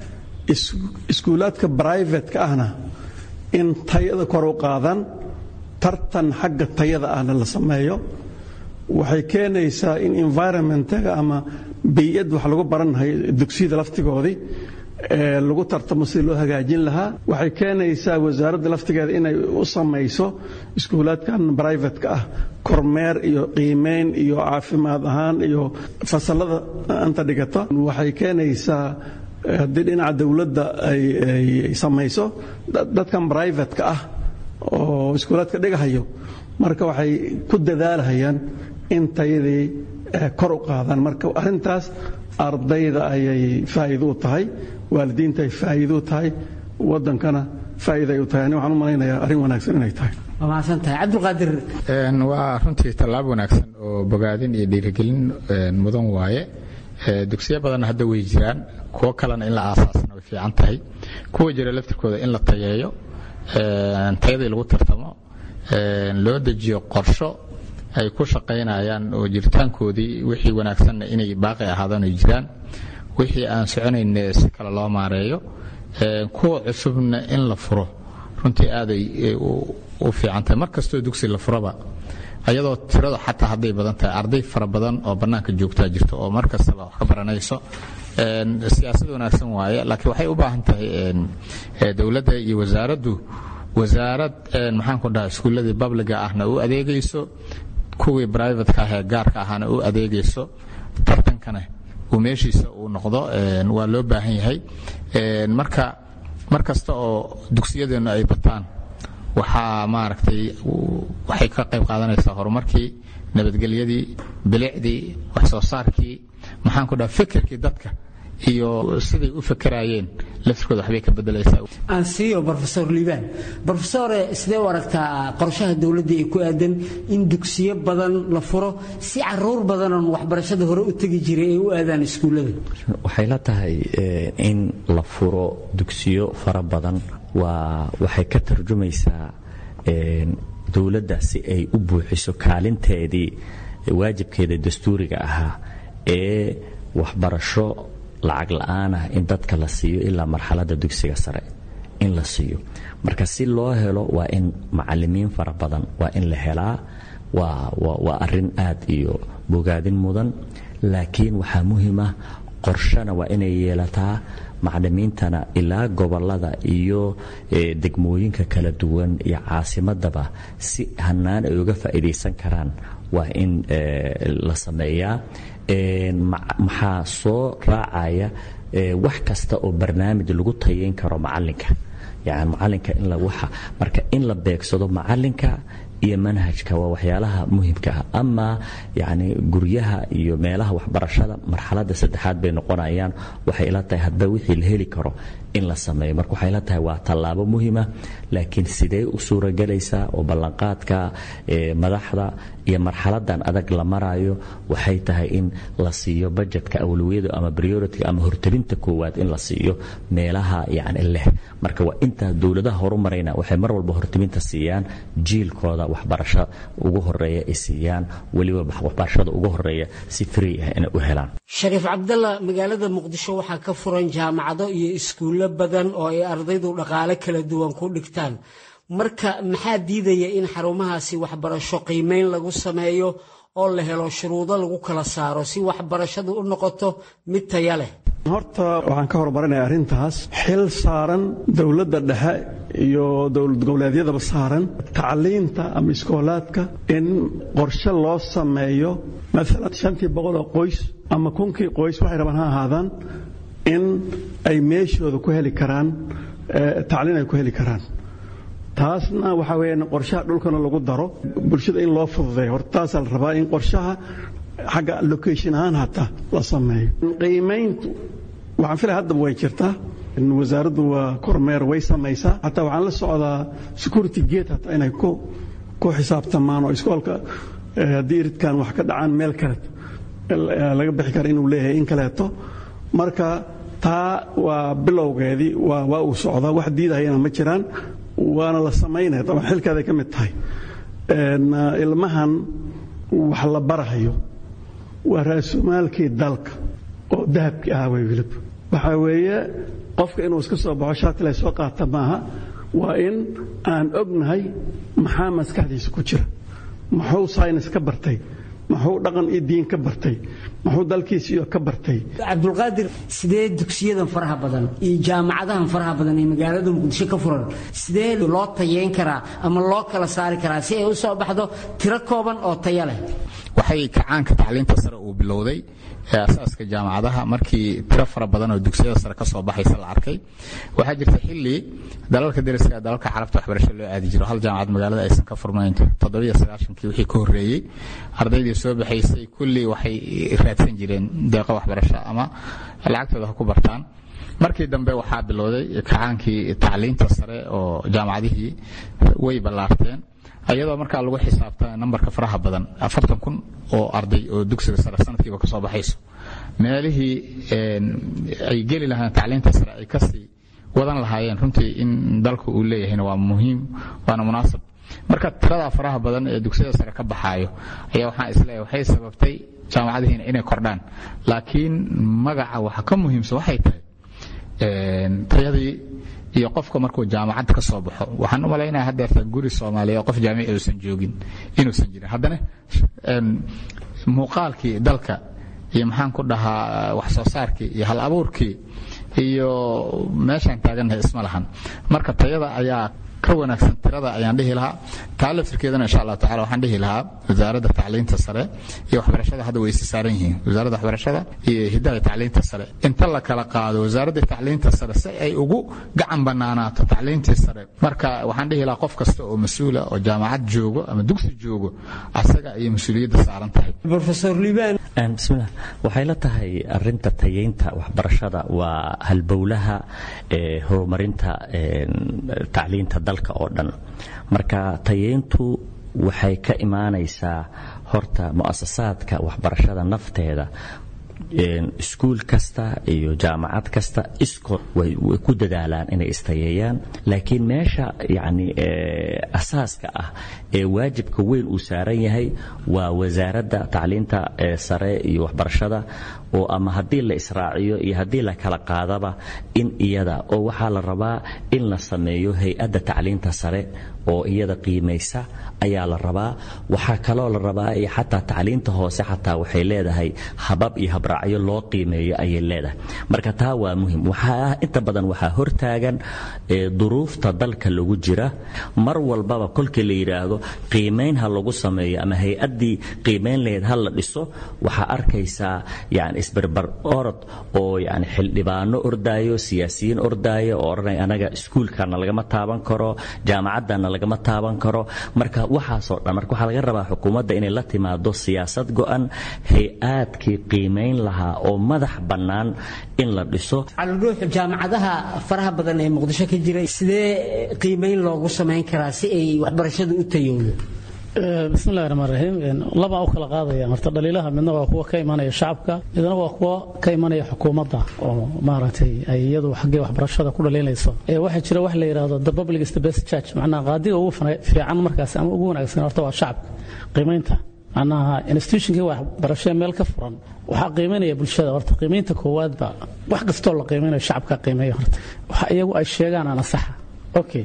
G: iskuulaadka brivatka ahna in tayada kor u qaadaan tartan xagga tayada ahna la sameeyo waxay keenaysaa in environmentaga ama bay-ad wax lagu barannahay dugsiyada laftigoodii lagu tartamo sidii loo hagaajin lahaa waxay keenaysaa wasaaradda laftigeeda inay u samayso iskuulaadkan brivatka ah kormeer iyo qiimeyn iyo caafimaad ahaan iyo fasalada anta dhigata waxay keenaysaa haddii dhinaca dowladda ay samayso dadkan brivatka ah oo iskuulaadka dhigahayo marka waxay ku dadaalhayaan in tayadii kor u qaadaan marka arrintaas ardayda ayay faa'iido u tahay waalidiinta ay faa'iido u tahay waddankana faa'iida ay u tahay ani waxaan u malaynayaa arrin wanaagsan inay tahay
F: waa mahadsantahay cabdulqaadir
B: waa runtii tallaab wanaagsan oo bogaadin iyo dhiirigelin mudan waaye dugsiyo badanna hadda way jiraan kuwo kalena in la aasaasana way fiican tahay kuwa jira laftirkooda in la tayeeyo tayadii lagu tartamo loo dejiyo qorsho ay ku shaqaynayaan oo jiritaankoodii wixii wanaagsanna inay baaqi ahaadaan ay jiraan wixii aan soconayn si kale loo maareeyo kuwa cusubna in la furo runtii aaday u fiican tahay mar kastoo dugsi la furaba ayadoo tiradu xataa hadday badan tahay arday fara badan oo bannaanka joogtaa jirto oo mar kastaba wax ka baranayso siyaasad wanaagsan waaye laakiin waxay u baahan tahay dowladda iyo wasaaraddu wasaarad maxaan ku dhaha iskuulladii babliga ahna u adeegayso kuwii brivatka ah ee gaarka ahana u adeegayso tartankana uu meeshiisa uu noqdo waa loo baahan yahay marka mar kasta oo dugsiyadeennu ay bataan waxaa maaragtay waxay ka qayb qaadanaysaa horumarkii nabadgelyadii bilicdii wax soo saarkii maxaan ku dhaha fikirkii dadka iyo siday u fakeraayeen laftirkooda waxbay ka bedelaysaa
F: aan siiyo brofesor liibaan brofesore sidee u aragtaa qorshaha dowladda ee ku aadan in dugsiyo badan la furo si caruur badanoon waxbarashada hore u tegi jiray ay u aadaan iskuullada
C: waxay la tahay in la furo dugsiyo fara badan waa waxay ka tarjumaysaa dowladda si ay u buuxiso kaalinteedii waajibkeeda dastuuriga ahaa ee waxbarasho lacag la'aan ah in dadka la siiyo ilaa marxaladda dugsiga sare in la siiyo marka si loo helo waa in macalimiin fara badan waa in la helaa waa arin aad iyo bogaadin mudan laakiin waxaa muhiim ah qorshana waa inay yeelataa macalimiintana ilaa gobolada iyo degmooyinka kala duwan iyo caasimadaba si hanaan ay uga faa'iidaysan karaan waa in la sameeyaa maxaa soo raacaya wax kasta oo barnaamij lagu tayayn karo macalinka yani macalinka in waxa marka in la beegsado macalinka iyo manhajka waa waxyaalaha muhimka ah ama yani guryaha iyo meelaha waxbarashada marxaladda saddexaad bay noqonayaan waxay ila tahay hadba wixii la heli karo in la sameeyo marka waxay ila tahay waa tallaabo muhima laakiin sidee u suuragelaysaa oo ballanqaadka madaxda iyo marxaladan adag la marayo waxay tahay in la siiyo bajetka awlawiyada ama priority ama hortalinta koowaad in la siiyo meelaha yani leh marka waa intaa dowladaha horumarayna waxay mar walba hortalinta siiyaan jiilkooda waxbarasho ugu horeeya ay siiyaan weliba waxbarashada ugu horeeya si free ah inay u helaan
F: shariif cabdalla magaalada muqdisho waxaa ka furan jaamacado iyo iskuullo badan oo ay ardaydu dhaqaale kala duwan ku dhigtaan marka maxaa diidaya in xarumahaasi waxbarasho qiimeyn lagu sameeyo oo la helo shuruudo lagu kala saaro si waxbarashadu u noqoto mid taya leh
G: horta waxaan ka horumarinaya arrintaas xil saaran dowladda dhexe iyo dowlad goboleedyadaba saaran tacliinta ama iskoolaadka in qorshe loo sameeyo maalan shantii boqol oo qoys ama kunkii qoys waxay rabaan ha ahaadaan in ay meeshooda ku heli karaan tacliin ay ku heli karaan taasna waxaa weeyaan qorshaha dhulkana lagu daro bulshada in loo fududeeyo horta taasaa la rabaa in qorshaha xagga location ahaan hataa la sameeyo qiimayntu waxaan filaya haddaba way jirtaa wasaaraddu waa kormeer way samaysaa hataa waxaan la socdaa security gate hataa inay ku ku xisaabtamaan oo iskoolka haddii iridkan wax ka dhacaan meel kale laga bixi kara inuu leeyahay in kaleeto marka taa waa bilowgeedii waa uu socdaa wax diidahayana ma jiraan waana la samaynaya taban xilkeeday ka mid tahay ilmahan wax la barahayo waa raasumaalkii dalka oo dahabkii ahaa way wilib waxaa weeye qofka inuu iska soo baxo shaatila soo qaata maaha waa in aan ognahay maxaa maskaxdiisa ku jira muxuu saynis ka bartay muxuu dhaqan iyo diin ka bartay muxuu dalkiisa iyo ka bartay
F: cabdulqaadir sidee dugsiyadan faraha badan iyo jaamacadahan faraha badan ee magaalada muqdisho ka furan sidee loo tayeyn karaa ama loo kala saari karaa si ay u soo baxdo tiro kooban oo taya leh
B: waxay kacaanka tacliinta sare uu bilowday ee asaaska jaamacadaha markii tiro fara badan oo dugsiyada sare ka soo baxaysa la arkay waxaa jirta xilli dalalka dariska dalalka carabta waxbarasho loo aadi jiro hal jaamacad magaalada aysan ka furnayn toddobiyo sagaashankii wixii ka horreeyey ardaydii soo baxaysay kulli waxay raadsan jireen deeqo waxbarasho ama lacagtooda ha ku bartaan markii dambe waxaa bilowday kacaankii tacliinta sare oo jaamacadihii way ballaarteen ayadoo markaa lagu xisaabta nambarka faraha badan afartan kun oo arday oo dugsiga sare sanadkiiba kasoo baxayso meelihii ay geli lahaayeen tacliinta sare ay kasii wadan lahaayeen runtii in dalku uu leeyahayna waa muhiim waana munaasab marka tiradaa faraha badan ee dugsiyada sare ka baxaayo ayaa waxaan isleeyahay waxay sababtay jaamacadihiina inay kordhaan laakiin magaca waxa ka muhiimsan waxay tahay tayadii iyo qofka markuu jaamacad ka soo baxo waxaan u malaynaya haddeerta guri soomaaliya qof jaamici uusan joogin inuusan jirin haddana muuqaalkii dalka iyo maxaan ku dhahaa wax soo saarkii iyo hal abuurkii iyo meeshaan taagannahay isma lahan marka tayada ayaa ka wanaagsan tirada ayaan dhihi lahaa taa laftirkeedana insha allah tacala waxaan dhihi lahaa wasaaradda tacliinta sare iyo waxbarashada hadda way isi saaran yihiin wasaaradda waxbarashada iyo hidaha tacliinta sare inta la kala qaado wasaaradda tacliinta sare si ay ugu gacan banaanaato tacliintii sare marka waxaan dhihi lahaa qof kasta oo mas-uula oo jaamacad joogo ama dugsi joogo asaga ayay mas-uuliyadda saaran tahay
F: profesor liban
C: bismillah waxay la tahay arinta tayeynta waxbarashada waa halbowlaha ee horumarinta tacliinta dalka oo dhan marka tayeyntu waxay ka imaanaysaa horta mu'asasaadka waxbarashada nafteeda iskuul kasta iyo jaamacad kasta iskood way ku dadaalaan inay istayeeyaan laakiin meesha yani asaaska ah ee waajibka weyn uu saaran yahay waa wasaaradda tacliinta sare iyo waxbarashada oo ama haddii la israaciyo iyo haddii la kala qaadaba in iyada oo waxaa la rabaa in la sameeyo hay-adda tacliinta sare oo iyada qiimaysa ayaa la rabaa waxaa kaloo la rabaa iyo xataa tacliinta hoose xataa waxay leedahay habab iyo habraacyo loo qiimeeyo ayay leedahay marka taa waa muhim waxaa inta badan waxaa hortaagan duruufta dalka lagu jira mar walbaba kolkii la yidhaahdo qiimayn ha lagu sameeyo ama hay-addii qiimayn lahayd ha la dhiso waxaa arkaysaa yani isbarbar orod oo yani xildhibaano ordaayo siyaasiyiin ordaayo oo odhanaya anaga iskuulkana lagama taaban karo jaamacaddana lagama taaban karo marka waxaasoo dhan marka waxaa laga rabaa xukuumadda inay la timaado siyaasad go-an hay-aadkii qiimayn lahaa oo madax bannaan in la dhiso
F: calidhuux jaamacadaha faraha badan ee muqdisho ka jira sidee qiimayn loogu samayn karaa si ay waxbarashadu u tayowdo
D: bismillahi raxmaan raxiim labaa u kala qaadaya horta dhaliilaha midna waa kuwa ka imanaya shacabka midna waa kuwa ka imanaya xukuumadda oo maaragtay ay iyadu xaggee waxbarashada ku dhaliilayso waxaa jira wax la yidhaahdo the public is the best church macnaha qaadiga ugu fiican markaas ama ugu wanaagsan horta waa shacabka qiimaynta macnaha institutionkii waxbarashee meel ka furan waxaa qiimaynaya bulshada horta qiimaynta koowaadba wax kastoo la qiimaynayo shacabka qiimeeya horta waxa iyagu ay sheegaan ana saxa okay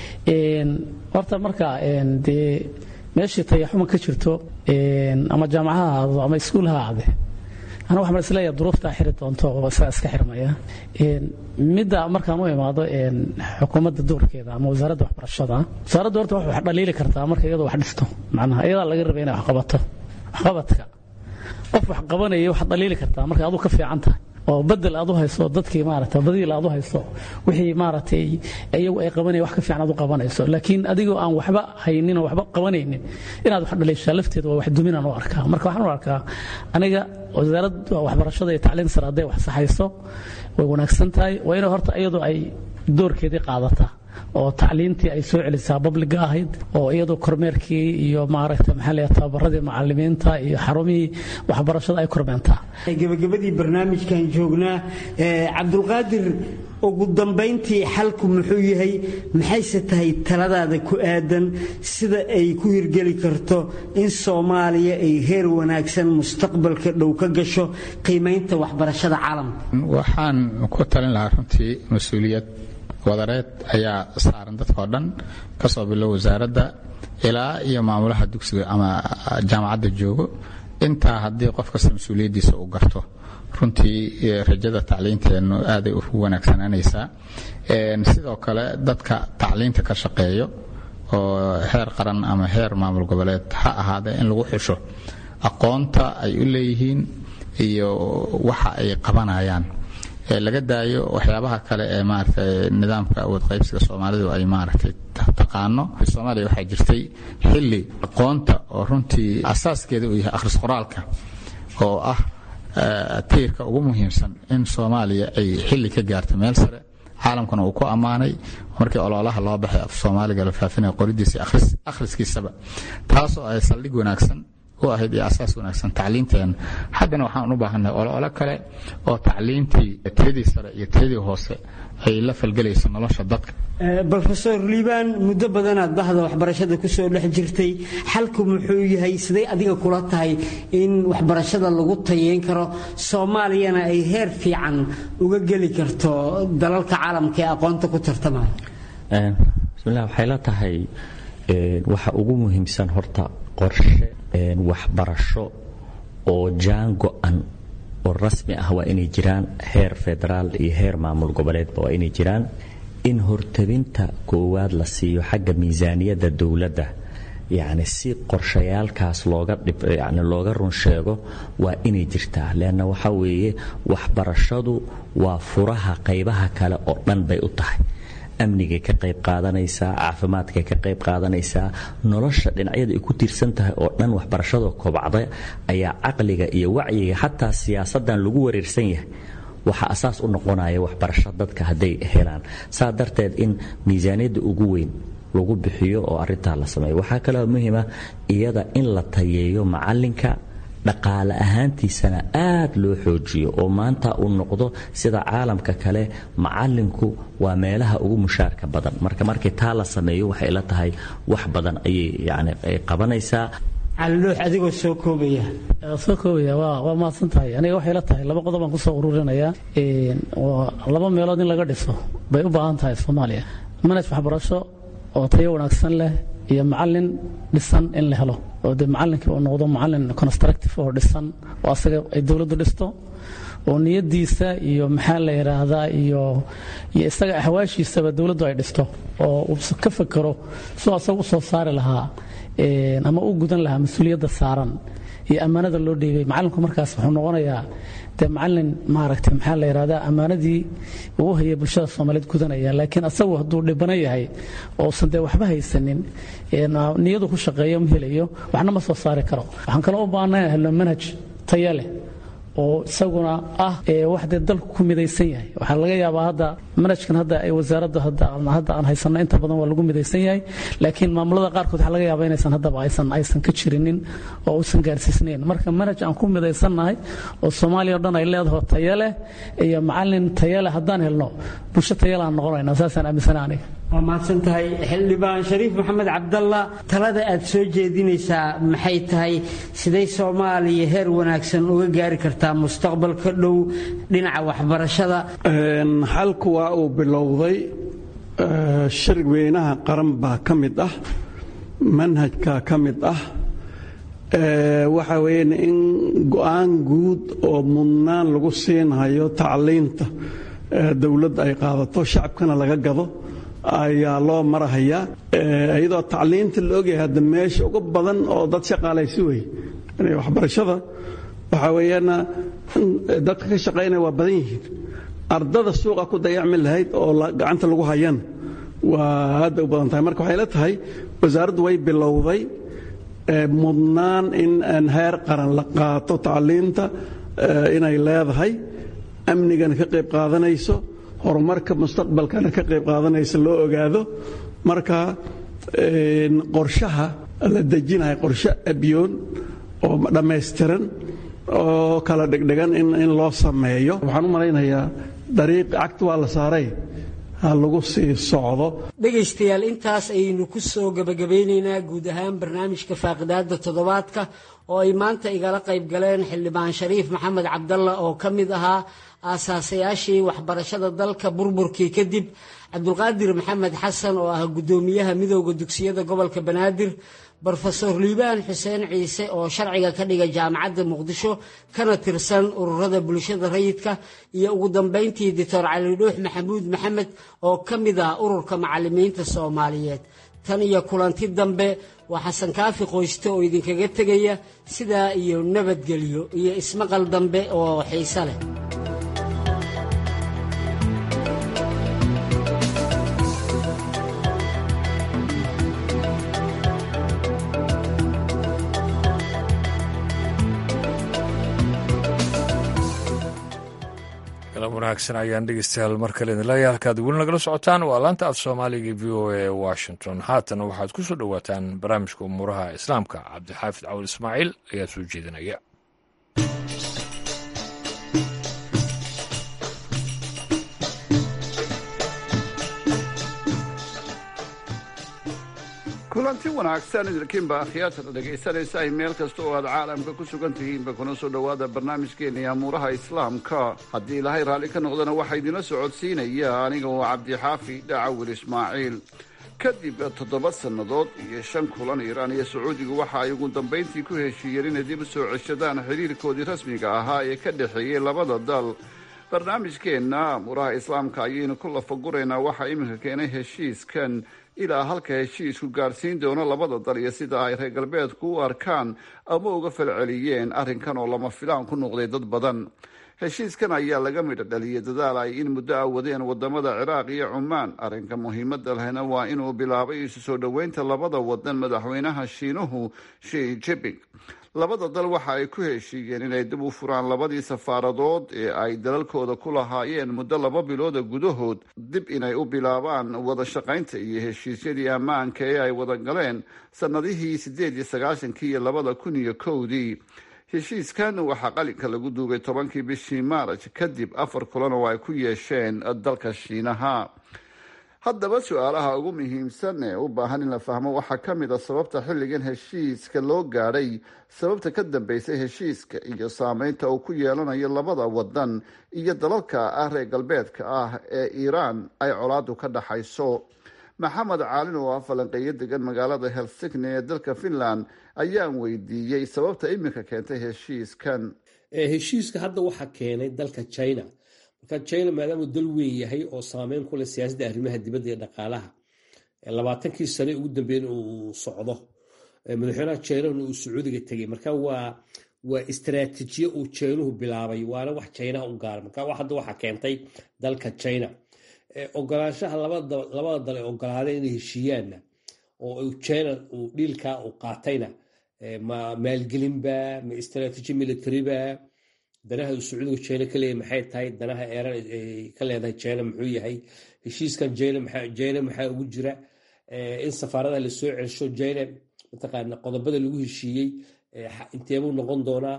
D: horta marka dee meeshii tayaxuma ka jirto ama jaamacaha ahaado ama iskuul ha ahaade ana waxaan isleeyahay duruuftaa xiri doonto oo isaga iska xirmaya midda markaan u imaado xukuumadda doorkeeda ama wasaaradda waxbarashada wasaaradda horta wax dhaliili kartaa marka iyadoo wax dhisto macnaha iyadaa laga rabay inay wax qabato waxqabadka qof wax qabanaya wax dhaliili kartaa marka aduu ka fiican tahay oo bedel aad u hayso dadkii maaragtay badiil aad u hayso wixii maaragtay iyagu ay qabanaya wax ka fiican aad u qabanayso laakiin adigoo aan waxba haynin oo waxba qabanaynin inaad wax dhaliishaa lafteeda waa wax duminaan u arkaa marka waxaan u arkaa aniga wasaaradda waxbarashada iyo tacliin sare hadday wax saxayso way wanaagsan tahay waa inay horta iyadu ay doorkeedii qaadataa oo tacliintii ay soo celisaa babliga ahayd oo iyadoo kormeerkii iyo maaragtay maxaa leeyahay tababaradii macallimiinta iyo xarumihii waxbarashada ay kormeentaa
F: gabagabadii barnaamijkan joognaa cabdulqaadir ugu dambayntii xalku muxuu yahay maxayse tahay taladaada ku aadan sida ay ku hirgeli karto in soomaaliya ay heer wanaagsan mustaqbalka dhow ka gasho qiimaynta waxbarashada caalamka
B: waxaan ku talin lahaa runtii mas-uuliyad wadareed ayaa saaran dadkao dhan kasoo bilow wasaaradda ilaa iyo maamulaha dugsiga ama jaamacadda joogo intaa haddii qof kasta mas-uuliyaddiisa uu garto runtii rajada tacliinteennu aaday u wanaagsananaysaa sidoo kale dadka tacliinta ka shaqeeyo oo heer qaran ama heer maamul goboleed ha ahaadee in lagu xusho aqoonta ay u leeyihiin iyo waxa ay qabanayaan laga daayo waxyaabaha kale ee maaragtay nidaamka awood qaybsiga soomaalidu ay maaragtay taqaano soomaaliya waxaa jirtay xilli aqoonta oo runtii asaaskeeda uu yahay akhris qoraalka oo ah tiirka ugu muhiimsan in soomaaliya ay xilli ka gaarto meel sare caalamkuna uu ku ammaanay markii ololaha loo baxay af soomaaliga la faafinaya qoridiisa akhriskiisaba taasoo ay saldhig wanaagsan u ahayd iyo asaas wanaagsan tacliinteena haddana waxaan u baahannahay olole kale oo tacliintii tiradii sare iyo tiradii hoose ay la falgelayso nolosha dadka
F: rofeor liibaan muddo badanaad bahda waxbarashada kusoo dhex jirtay xalku muxuu yahay siday adiga kula tahay in waxbarashada lagu tayeyn karo soomaaliyana ay heer fiican uga geli karto dalalka caalamka ee aqoonta ku tartamaya
C: bismillah waxay la tahay waxa ugu muhiimsan horta qorshe waxbarasho oo jaan go-an oo rasmi ah waa inay jiraan heer federaal iyo heer maamul goboleedba waa inay jiraan in hortabinta koowaad la siiyo xagga miisaaniyadda dowladda yacni si qorshayaalkaas looga yani looga run sheego waa inay jirtaa leanna waxaa weeye waxbarashadu waa furaha qaybaha kale oo dhan bay u tahay amnigay ka qayb qaadanaysaa caafimaadkay ka qayb qaadanaysaa nolosha dhinacyada ay ku tiirsan tahay oo dhan waxbarashada kobacda ayaa caqliga iyo wacyiga xataa siyaasadan lagu wareersan yahay waxaa asaas u noqonaya waxbarasho dadka hadday helaan saa darteed in miisaaniyadda ugu weyn lagu bixiyo oo arintaa la sameeyo waxaa kaloo muhiima iyada in la tayeeyo macalinka dhaqaale ahaantiisana aad loo xoojiyo oo maanta uu noqdo sida caalamka kale macalinku waa meelaha ugu mushaarka badan marka markii taa la sameeyo waxay la tahay wax badan ayay yani ay qabanaysaa
F: caliloox adigoo soo koobaya
D: soo koobaya waa waa mahadsan tahay aniga waxay la tahay laba qodob baan kusoo ururinayaa laba meelood in laga dhiso bay u baahan tahay soomaaliya manhaj waxbarasho oo tayo wanaagsan leh iyo macalin dhisan in la helo oo dee macalinkii uu noqdo macalin constructive oo dhisan oo asaga ay dowladdu dhisto oo niyadiisa iyo maxaa la yidhaahdaa iyo iyo isaga axwaashiisaba dowladdu ay dhisto oo uu ka fekero soo asaga u soo saari lahaa ama u gudan lahaa mas-uuliyadda saaran iyo ammaanada loo dhiibay macalinku markaas wuxuu noqonayaa dee macalin maaragtay maxaa la yidhahdaa ammaanadii uu u hayay bulshada soomaaliyeed gudanaya laakiin asagu hadduu dhibano yahay ousan dee waxba haysanin niyadu ku shaqeeyo ma helayo waxna ma soo saari karo waxaan kaloo u baahnaa helno manhaj taya leh oo isaguna ah wax dee dalku ku midaysan yahay waxaa laga yaabaa hadda manhajkan hadda ay wasaaradda hadda aan haysanno inta badan waa lagu midaysan yahay laakiin maamulada qaarkood waxaa laga yaabaa inaysan haddaba aysan aysan ka jirinin oo uusan gaarsiisnayn marka manhaj aan ku midaysannahay oo soomaaliya o dhan ay leedaho tayo leh iyo macalin tayo leh haddaan helno bulsho tayo leh aan noqonaynaa saasaan aaminsana aniga
F: waa mahadsan tahay xildhibaan shariif maxamed cabdalla talada aad soo jeedinaysaa maxay tahay siday soomaaliya heer wanaagsan uga gaari kartaa mustaqbalka dhow dhinaca waxbarashada
G: xalku waa uu bilowday shirg weynaha qaran baa ka mid ah manhajka ka mid ah waxa weeyaan in go-aan guud oo mudnaan lagu siinhayo tacliinta dowladda ay qaadato shacabkana laga gado ayaa loo marahayaa iyadoo tacliinta la ogyahay hadda meesha ugu badan oo dad shaqaalaysi wey waxbarashada waxaa weeyaana dadka ka shaqaynaya waa badan yihiin ardada suuqa ku dayacmi lahayd oo gacanta lagu hayana waa aad bay u badan tahay marka waxay la tahay wasaaraddu way bilowday mudnaan in heer qaran la qaato tacliinta inay leedahay amnigana ka qayb qaadanayso horumarka mustaqbalkana ka qayb qaadanaysa loo ogaado marka qorshaha la dejinahay qorshe abyoon oo dhammaystiran oo kala dhegdhegan in loo sameeyo waxaan u malaynayaa dariiq cagta waa la saaray ha lagu sii socdo
F: dhegaystayaal intaas ayaynu ku soo gebagabeynaynaa guud ahaan barnaamijka faaqidaada toddobaadka oo ay maanta igala qayb galeen xildhibaan shariif maxamed cabdalla oo ka mid ahaa aasaasayaashii waxbarashada dalka burburkii kadib cabdulqaadir maxamed xasan oo ah guddoomiyaha midooda dugsiyada gobolka banaadir brofesor liibaan xuseen ciise oo sharciga ka dhiga jaamacadda muqdisho kana tirsan ururada bulshada rayidka iyo ugu dambayntii doctor cali dhuux maxamuud maxamed oo ka mid ah ururka macalimiinta soomaaliyeed tan iyo kulanti dambe waa xasan kaafi qoyste oo idinkaga tegaya sidaa iyo nabadgelyo iyo ismaqal dambe oo xiise leh
A: wanaagsan ayaan dhegeystayaal mar kale idin leeyahay halkaad weli nagala socotaan waa laanta af soomaaliga v o a washington haatana waxaad ku soo dhowaataan barnaamijka umuuraha islaamka cabdixaafid cawal ismaaciil ayaa soo jeedinaya
H: kulanti wanaagsan idinkiinba akhyaartada dhegaysanaysa ay meel kasta oo aad caalamka ku sugan tihiinba kuna soo dhowaada barnaamijkeenii amuuraha islaamka haddii ilaahay raalli ka noqdana waxaa idinla socodsiinaya aniga oo cabdixaafi dhacawil ismaaciil kadib toddoba sannadood iyo shan kulan iiraan iyo sacuudigu waxa ay ugu dambayntii ku heshiiyeen inay dib u soo ceshadaan xiriirkoodii rasmiga ahaa ee ka dhexeeyey labada dal barnaamijkeenna amuuraha islaamka ayaynu ku lafaguraynaa waxaa iminka keenay heshiiskan ilaa halka heshiisku gaadhsiin doono labada dal iyo sida ay reer galbeedku u arkaan ama uga falceliyeen arrinkan oo lama filaan ku noqday dad badan heshiiskan ayaa laga midho dhaliyay dadaal ay in muddo a wadeen wadamada ciraaq iyo cumaan arrinka muhiimada lehna waa inuu bilaabay isu soo dhoweynta labada wadan madaxweynaha shiinuhu shi jiping labada dal waxa ay ku heshiiyeen inay dib u furaan labadii safaaradood ee ay dalalkooda ku lahaayeen muddo laba bilooda gudahood dib inay u bilaabaan wada shaqaynta iyo heshiisyadii ammaanka ee ay wada galeen sannadihii siddeed iyo sagaashankii iyo labada kun iyo kowdii heshiiskan waxaa qalinka lagu duugay tobankii bishii maaraj kadib afar kulan oo ay ku yeesheen dalka shiinaha haddaba su-aalaha ugu muhiimsan ee u baahan in la fahmo waxaa ka mid a sababta xilligan heshiiska loo gaadhay sababta ka dambeysay heshiiska iyo saameynta uu ku yeelanayo labada wadan iyo dalalka ah reer galbeedka ah ee iiraan ay colaadu ka dhaxayso maxamed caalin oo ah falanqeeyo degan magaalada helsigni ee dalka finland ayaan weydiiyey sababta iminka keentay heshiiskan
I: heshiiska hadda waxaa keenay dalka china marka china maadaamuu dal weyn yahay oo saameyn ku leh siyaasadda arrimaha dibadda iyo dhaqaalaha labaatankii sane ugu dambeyn uu socdo madaxweynaha chinahuna uu sacuudiga tegay marka waa waa istaraatiijiye uu chinuhu bilaabay waana wax chinaha u gaara marka hadda waxaa keentay dalka china ogolaanshaha labada dal ee ogolaadeen inay heshiiyaanna oo china uu dhiilkaa uu qaatayna ma maalgelinba ma istaraatiiji militariba danaha uu sacuudiga china ka leeyahy maxay tahay danaha eeran ka leedahay china muxuu yahay heshiiskan jina maxaa ugu jira in safaaradaha lasoo celsho jina mataqaana qodobada lagu heshiiyey inteebuu noqon doonaa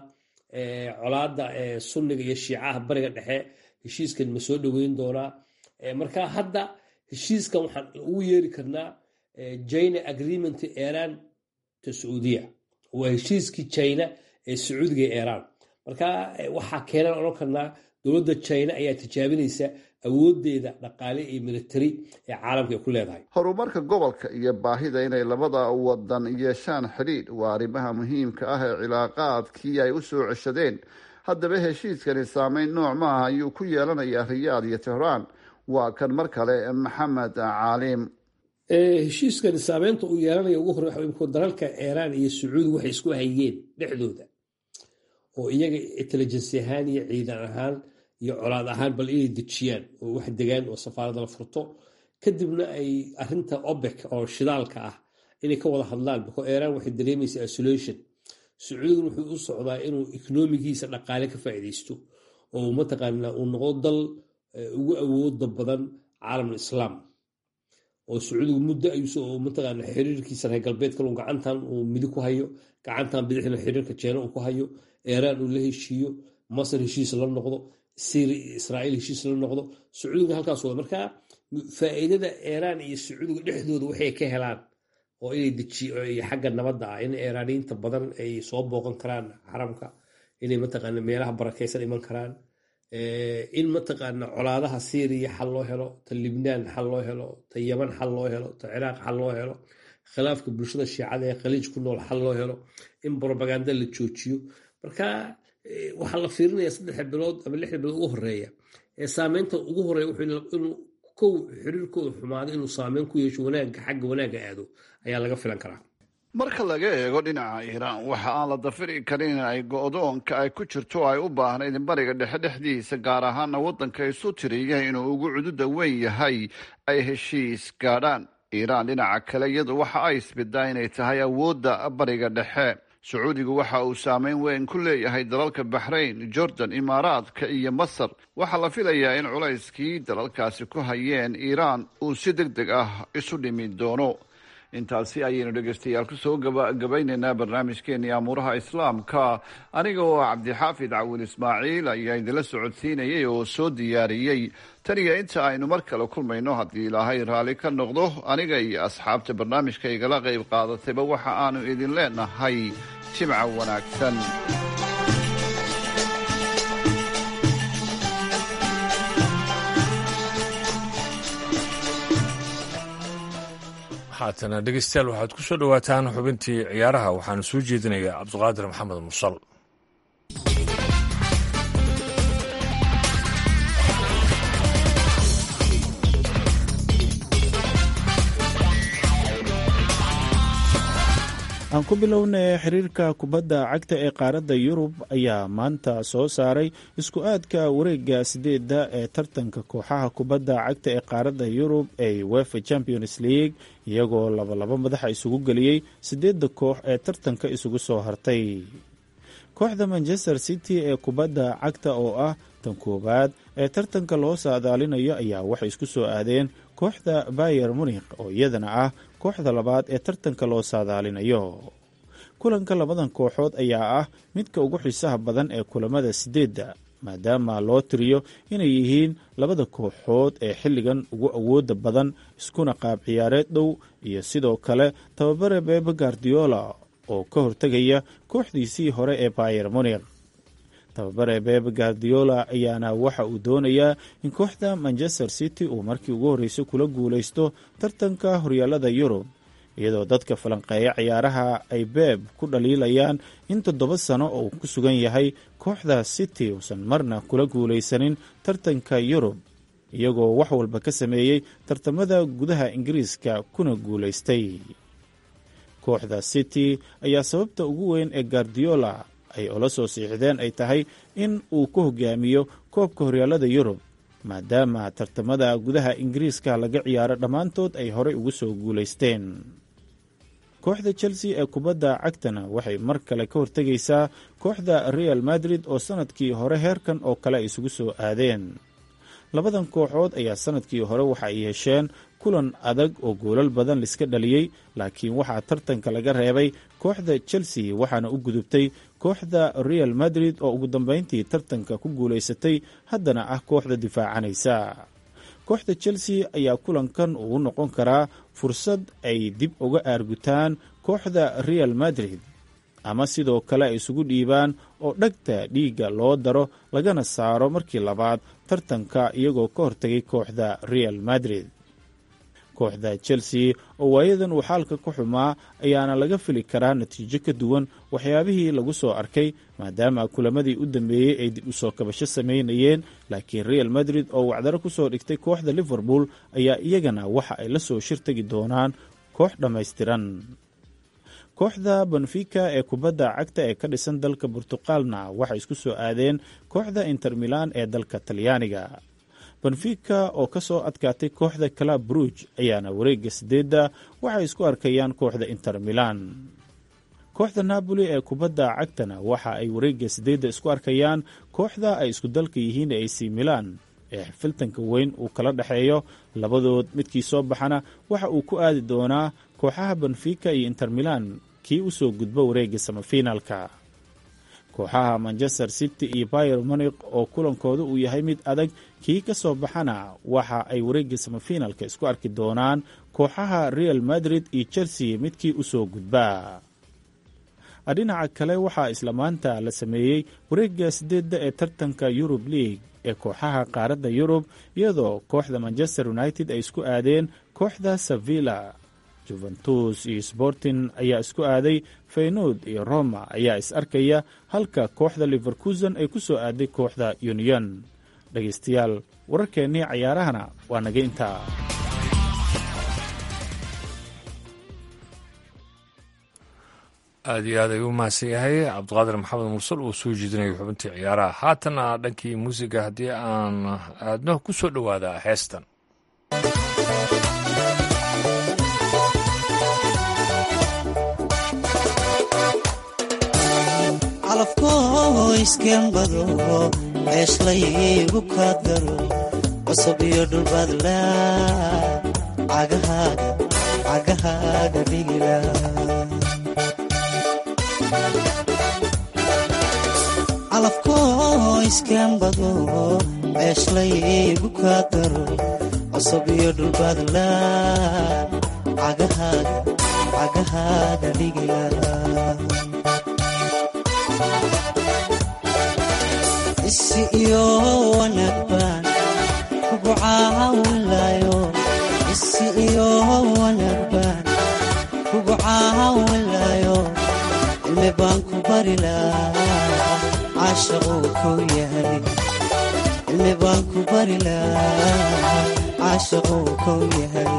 I: colaada sunniga iyo shiicaha bariga dhexe heshiiskan ma soo dhoweyn doonaa marka hadda heshiiskan waxaan ugu yeeri karnaa jina agreement iran to sauudiya waa heshiiskii china ee sacuudiga ee iran marka waxaa keenan odhan karnaa dowladda china ayaa tijaabinaysa awoodeeda dhaqaale iyo militari ee caalamka ay ku leedahay
H: horumarka gobolka iyo baahida inay labada wadan yeeshaan xidhiidh waa arrimaha muhiimka ah ee cilaaqaadkii ay u soo ceshadeen haddaba heshiiskani saameyn nooc maaha ayuu ku yeelanayaa riyaad iyo tehraan waa kan mar kale maxamed caalim
I: heshiiskani saameynta uu yeelanaya ugu hore waxa dalalka iiraan iyo sacuudi waxay isku hayeen dhexdooda oo iyaga intelligency ahaan iyo ciidan ahaan iyo colaad ahaan bal inay dejiyaan oo wax degaan oo safaarada la furto kadibna ay arinta obek oo shidaalka ah inay ka wada hadlaan bako iiraan waxay dareemaysaa isolation sacuudiguna wuxuu u socdaa inuu ekonomigiisa dhaqaale ka faa'iidaysto oo mataqaana uu noqdo dal ugu awooda badan caalamul islaam oo sacuudigu muddo ayuu mataqaana xiriirkiisa reer galbeedka uu gacantan uu midig ku hayo gacantan bidixna xiriirka jeena uu ku hayo iiraan uu la heshiiyo masar heshiis la noqdo syria israa'iil heshiis la noqdo sacuudiga halkaas wada marka faa'iidada iiraan iyo sacuudiga dhexdooda waxay ka helaan oo inay dejiyo xagga nabadda ah in iiraaniyiinta badan ay soo booqan karaan xaramka inay mataqaana meelaha barakaysan iman karaan in mataqaana colaadaha syriya xal loo helo ta libnaan xal loo helo ta yaman xal loo helo ta ciraaq xal loo helo khilaafka bulshada shiicada ee khaliij ku nool xal loo helo in brobaganda la joojiyo marka waxaa la fiirinaya saddexa bilood ama lixda bilood ugu horeeya ee saameynta ugu horeeya inuu kow xiriirkooda xumaado inuu saameyn ku yeesho wanaagga xagga wanaagga aado ayaa laga filan karaa
H: marka laga eego dhinaca iiraan waxa aan la dafiri karin in ay go-doonka ay ku jirto ay u baahnayd bariga dhexe dhexdiisa gaar ahaana waddanka isu tiriya inuu ugu cududa weyn yahay ay heshiis gaadhaan iiraan dhinaca kale iyadu waxa ay isbidaa inay tahay awoodda bariga dhexe sacuudigu waxa uu saameyn weyn ku leeyahay dalalka baxrayn jordan imaaraadka iyo masar waxaa la filayaa in culayskii dalalkaasi ku hayeen iiraan uu si deg deg ah isu dhimi doono intaasi ayaynu dhegeystayaal kusoo gabagabaynaynaa barnaamijkeenii amuuraha islaamka aniga oo cabdixaafid cawil ismaaciil ayaa idinla socodsiinayay oo soo diyaariyey tan iyo inta aynu mar kale kulmayno haddii ilaahay raalli ka noqdo aniga iyo asxaabta barnaamijka igala qayb qaadatayba waxa aanu idin leenahay jimca wanaagsan
A: haatana dhegeystayaal waxaad ku soo dhowaataan xubintii ciyaaraha waxaana soo jeedinayaa cabdiqaadir maxamed mursal
J: aan ku bilownay xiriirka kubadda cagta ee qaaradda yurub ayaa maanta soo saaray isku aadka wareega sideedda ee tartanka kooxaha kubadda cagta ee qaaradda yurub ee wefa champions league iyagoo labalaba madaxa isugu geliyey sideedda koox ee tartanka isugu soo hartay kooxda manchester city ee kubadda cagta oo ah tan koowaad ee tartanka loo saadaalinayo ayaa waxay isku soo aadeen kooxda bayer munikh oo iyadana ah kooxda labaad ee tartanka loo saadaalinayo kulanka labadan kooxood ayaa ah midka ugu xiisaha badan ee kulamada sideedda maadaama loo tiriyo inay yihiin labada kooxood ee xilligan ugu awooda badan iskuna qaab ciyaareed dhow iyo sidoo kale tababare bebe gardiola oo ka hortegaya kooxdiisii hore ee bayer munikh tababare bebe gardiola ayaana waxa uu doonayaa in kooxda manchester city uu markii ugu horreysay kula guulaysto tartanka horyaalada yurub iyadoo dadka falanqeeya ciyaaraha ay beeb ku dhaliilayaan in toddoba sano oo uu ku sugan yahay kooxda city uusan marna kula guulaysanin tartanka yurub iyagoo wax walba ka sameeyey tartamada gudaha ingiriiska kuna guulaystay kooxda city ayaa sababta ugu weyn ee gardiola ay ola soo siixdeen ay tahay in uu ku hogaamiyo koobka horyaalada yurub maadaama tartamada gudaha ingiriiska laga ciyaaro dhammaantood ay horey ugu soo guulaysteen kooxda chelsea ee kubadda cagtana waxay mar kale ka hortegaysaa kooxda real madrid oo sanadkii hore heerkan oo kale ay isugu soo aadeen labadan kooxood ayaa sanadkii hore waxa ay hesheen kulan adag oo goolal badan laiska dhaliyey laakiin waxaa tartanka laga reebay kooxda chelsea waxaana u gudubtay kooxda real madrid oo ugu dambeyntii tartanka ku guulaysatay haddana ah kooxda difaacanaysa kooxda chelsea ayaa kulankan uu noqon karaa fursad ay dib uga aargutaan kooxda real madrid ama sidoo kale ay isugu dhiibaan oo dhagta dhiigga loo daro lagana saaro markii labaad tartanka iyagoo ka hortegay kooxda real madrid kooxda chelsea oo waayadan uu xaalka ku xumaa ayaana laga fili karaa natiijo ka duwan waxyaabihii lagu soo arkay maadaama kulamadii u dambeeyey ay dib u soo kabasho sameynayeen laakiin real madrid oo wacdaro kusoo dhigtay kooxda liverpool ayaa iyagana waxa ay la soo shirtagi doonaan koox dhammaystiran kooxda benfica ee kubadda cagta ee ka dhisan dalka burtuqaalna waxay isku soo aadeen kooxda inter milan ee dalka talyaaniga benfica oo ka soo adkaatay kooxda calab bruj ayaana wareegga sideedda waxay isku arkayaan kooxda inter milan kooxda napoli ee kubadda cagtana waxa ay wareegga sideedda isku arkayaan kooxda ay isku dalka yihiin ee ac milan ee xifiltanka weyn uu kala dhexeeyo labadood midkii soo baxana waxa uu ku aadi doonaa kooxaha benfica iyo inter milan kii u soo gudbo wareegga samafinaalka kooxaha manchester city iyo bayer monik oo kulankooda uu yahay mid adag kii ka soo baxana waxa ay wareegga samafinaalka isku arki doonaan kooxaha real madrid iyo chelsea midkii u soo gudbaa dhinaca kale waxaa isla maanta la sameeyey wareegga sideedda ee tartanka yurub league ee kooxaha qaaradda yurub iyadoo kooxda manchester united ay isku aadeen kooxda sevilla juventus iyo sporting ayaa isku aaday feynood iyo roma ayaa is arkaya halka kooxda liverkusen ay ku soo aaday kooxda union dhegaystayaal wararkeennii cayaarahana waa naga intaa
A: aada iyo aad ayuu u mahadsan yahay cabdiqaadir maxamed mursal uu soo jeedinayo xubintii ciyaaraha haatana dhankii muusiga haddii aan aadno ku soo dhowaada heestan
K: calafkoo iskembado ceeshlaygu kaa daro cusub iyo dhulbaadla cagahaaga dhigila calafkoo iskembado ceeshlaygu kaa daro cusub iyo dhulbaadla cagahaaga dhigila isi iyo wanaag baan kugu caawinlayo isi iyo wanaag baan kugu caawinlayo cilmi baan ku bari lahaa caashaquu kow yahay cilmi baan ku bari lahaa caashaquu kow yahay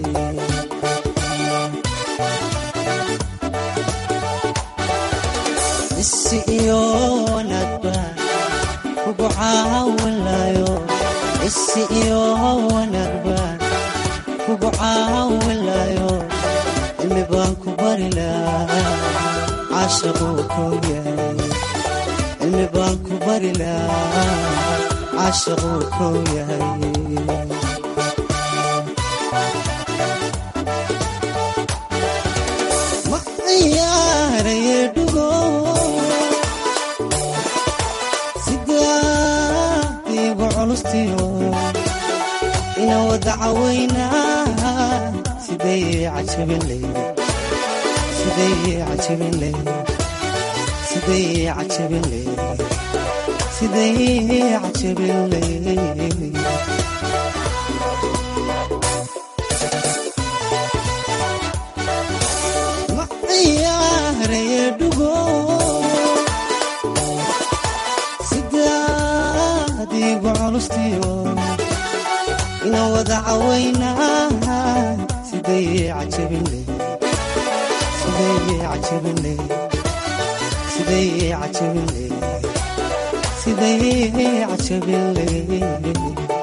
K: isi iyo wanaag baan kugu caawinlayo isi iyo wanaag baan kugu caawinlayo cilmi baan ku bari lahaa caashaquu kow yahay cilmi baan ku bari lahaa caashaquu kow yahay ma ciyaaraye dhugo sidaadiigu culustiyo ina wada cawaynaa siday cajabin leyd siday cajabin leyd siday cajabin leyd siday cajabin leyd ma ciyaaraye dhugo sidaadiigu culustiyo ina wada cawaynaa siday cajabin leyd siday cajabin leyd siday cajabin leyd siday cajabin leyd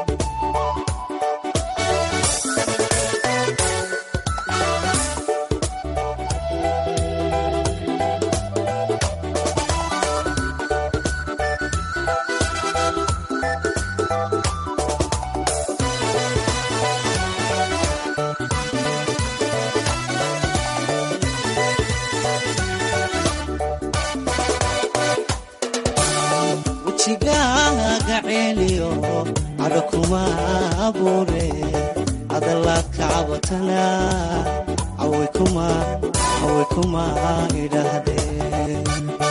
K: wejigaaga ceeliyo cadho kuma abuure hadalaad ka cabatana caway kuma caway kuma idhaahdeen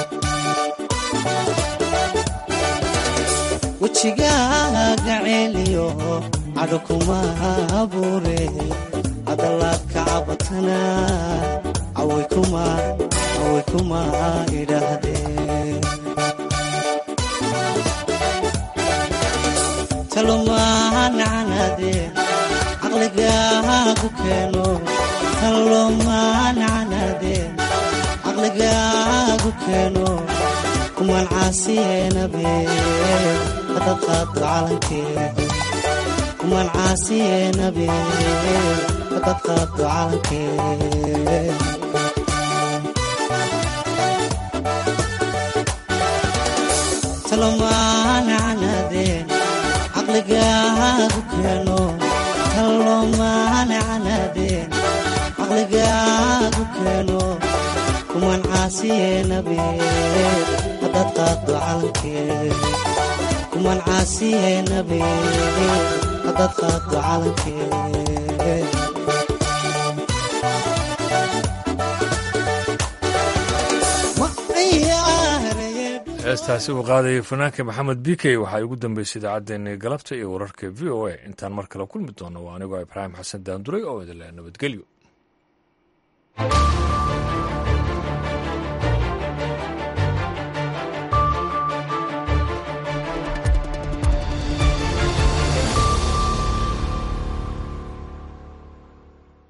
K: wejigaaga ceeliyo cadho kuma abuure hadalaad ka cabatana caway kuma caway kuma idhaahdeen talomaanacanaadee caqligaagu keeno talomaanacanaadee caqligaagu keeno kumaan caasiyeenabe hadad qaado calankeeda kumaan caasiyeenabe hadad qaado calankeeda talomaanacanaadee caqligaagu keeno talomaanacanaadee caqligaagu keeno kumaan caasiyeenabe hadad qaado calankeed kumaan caasiyeenabe hadad qaado calankeed
A: heestaasi uu qaadayay fanaanka maxamed bikey waxaa ugu dambeysay idaacaddeenii galabta iyo wararka v o a intaan mar kale kulmi doono waa anigoo ibraahim xasan daanduray oo idinle nabadgelyo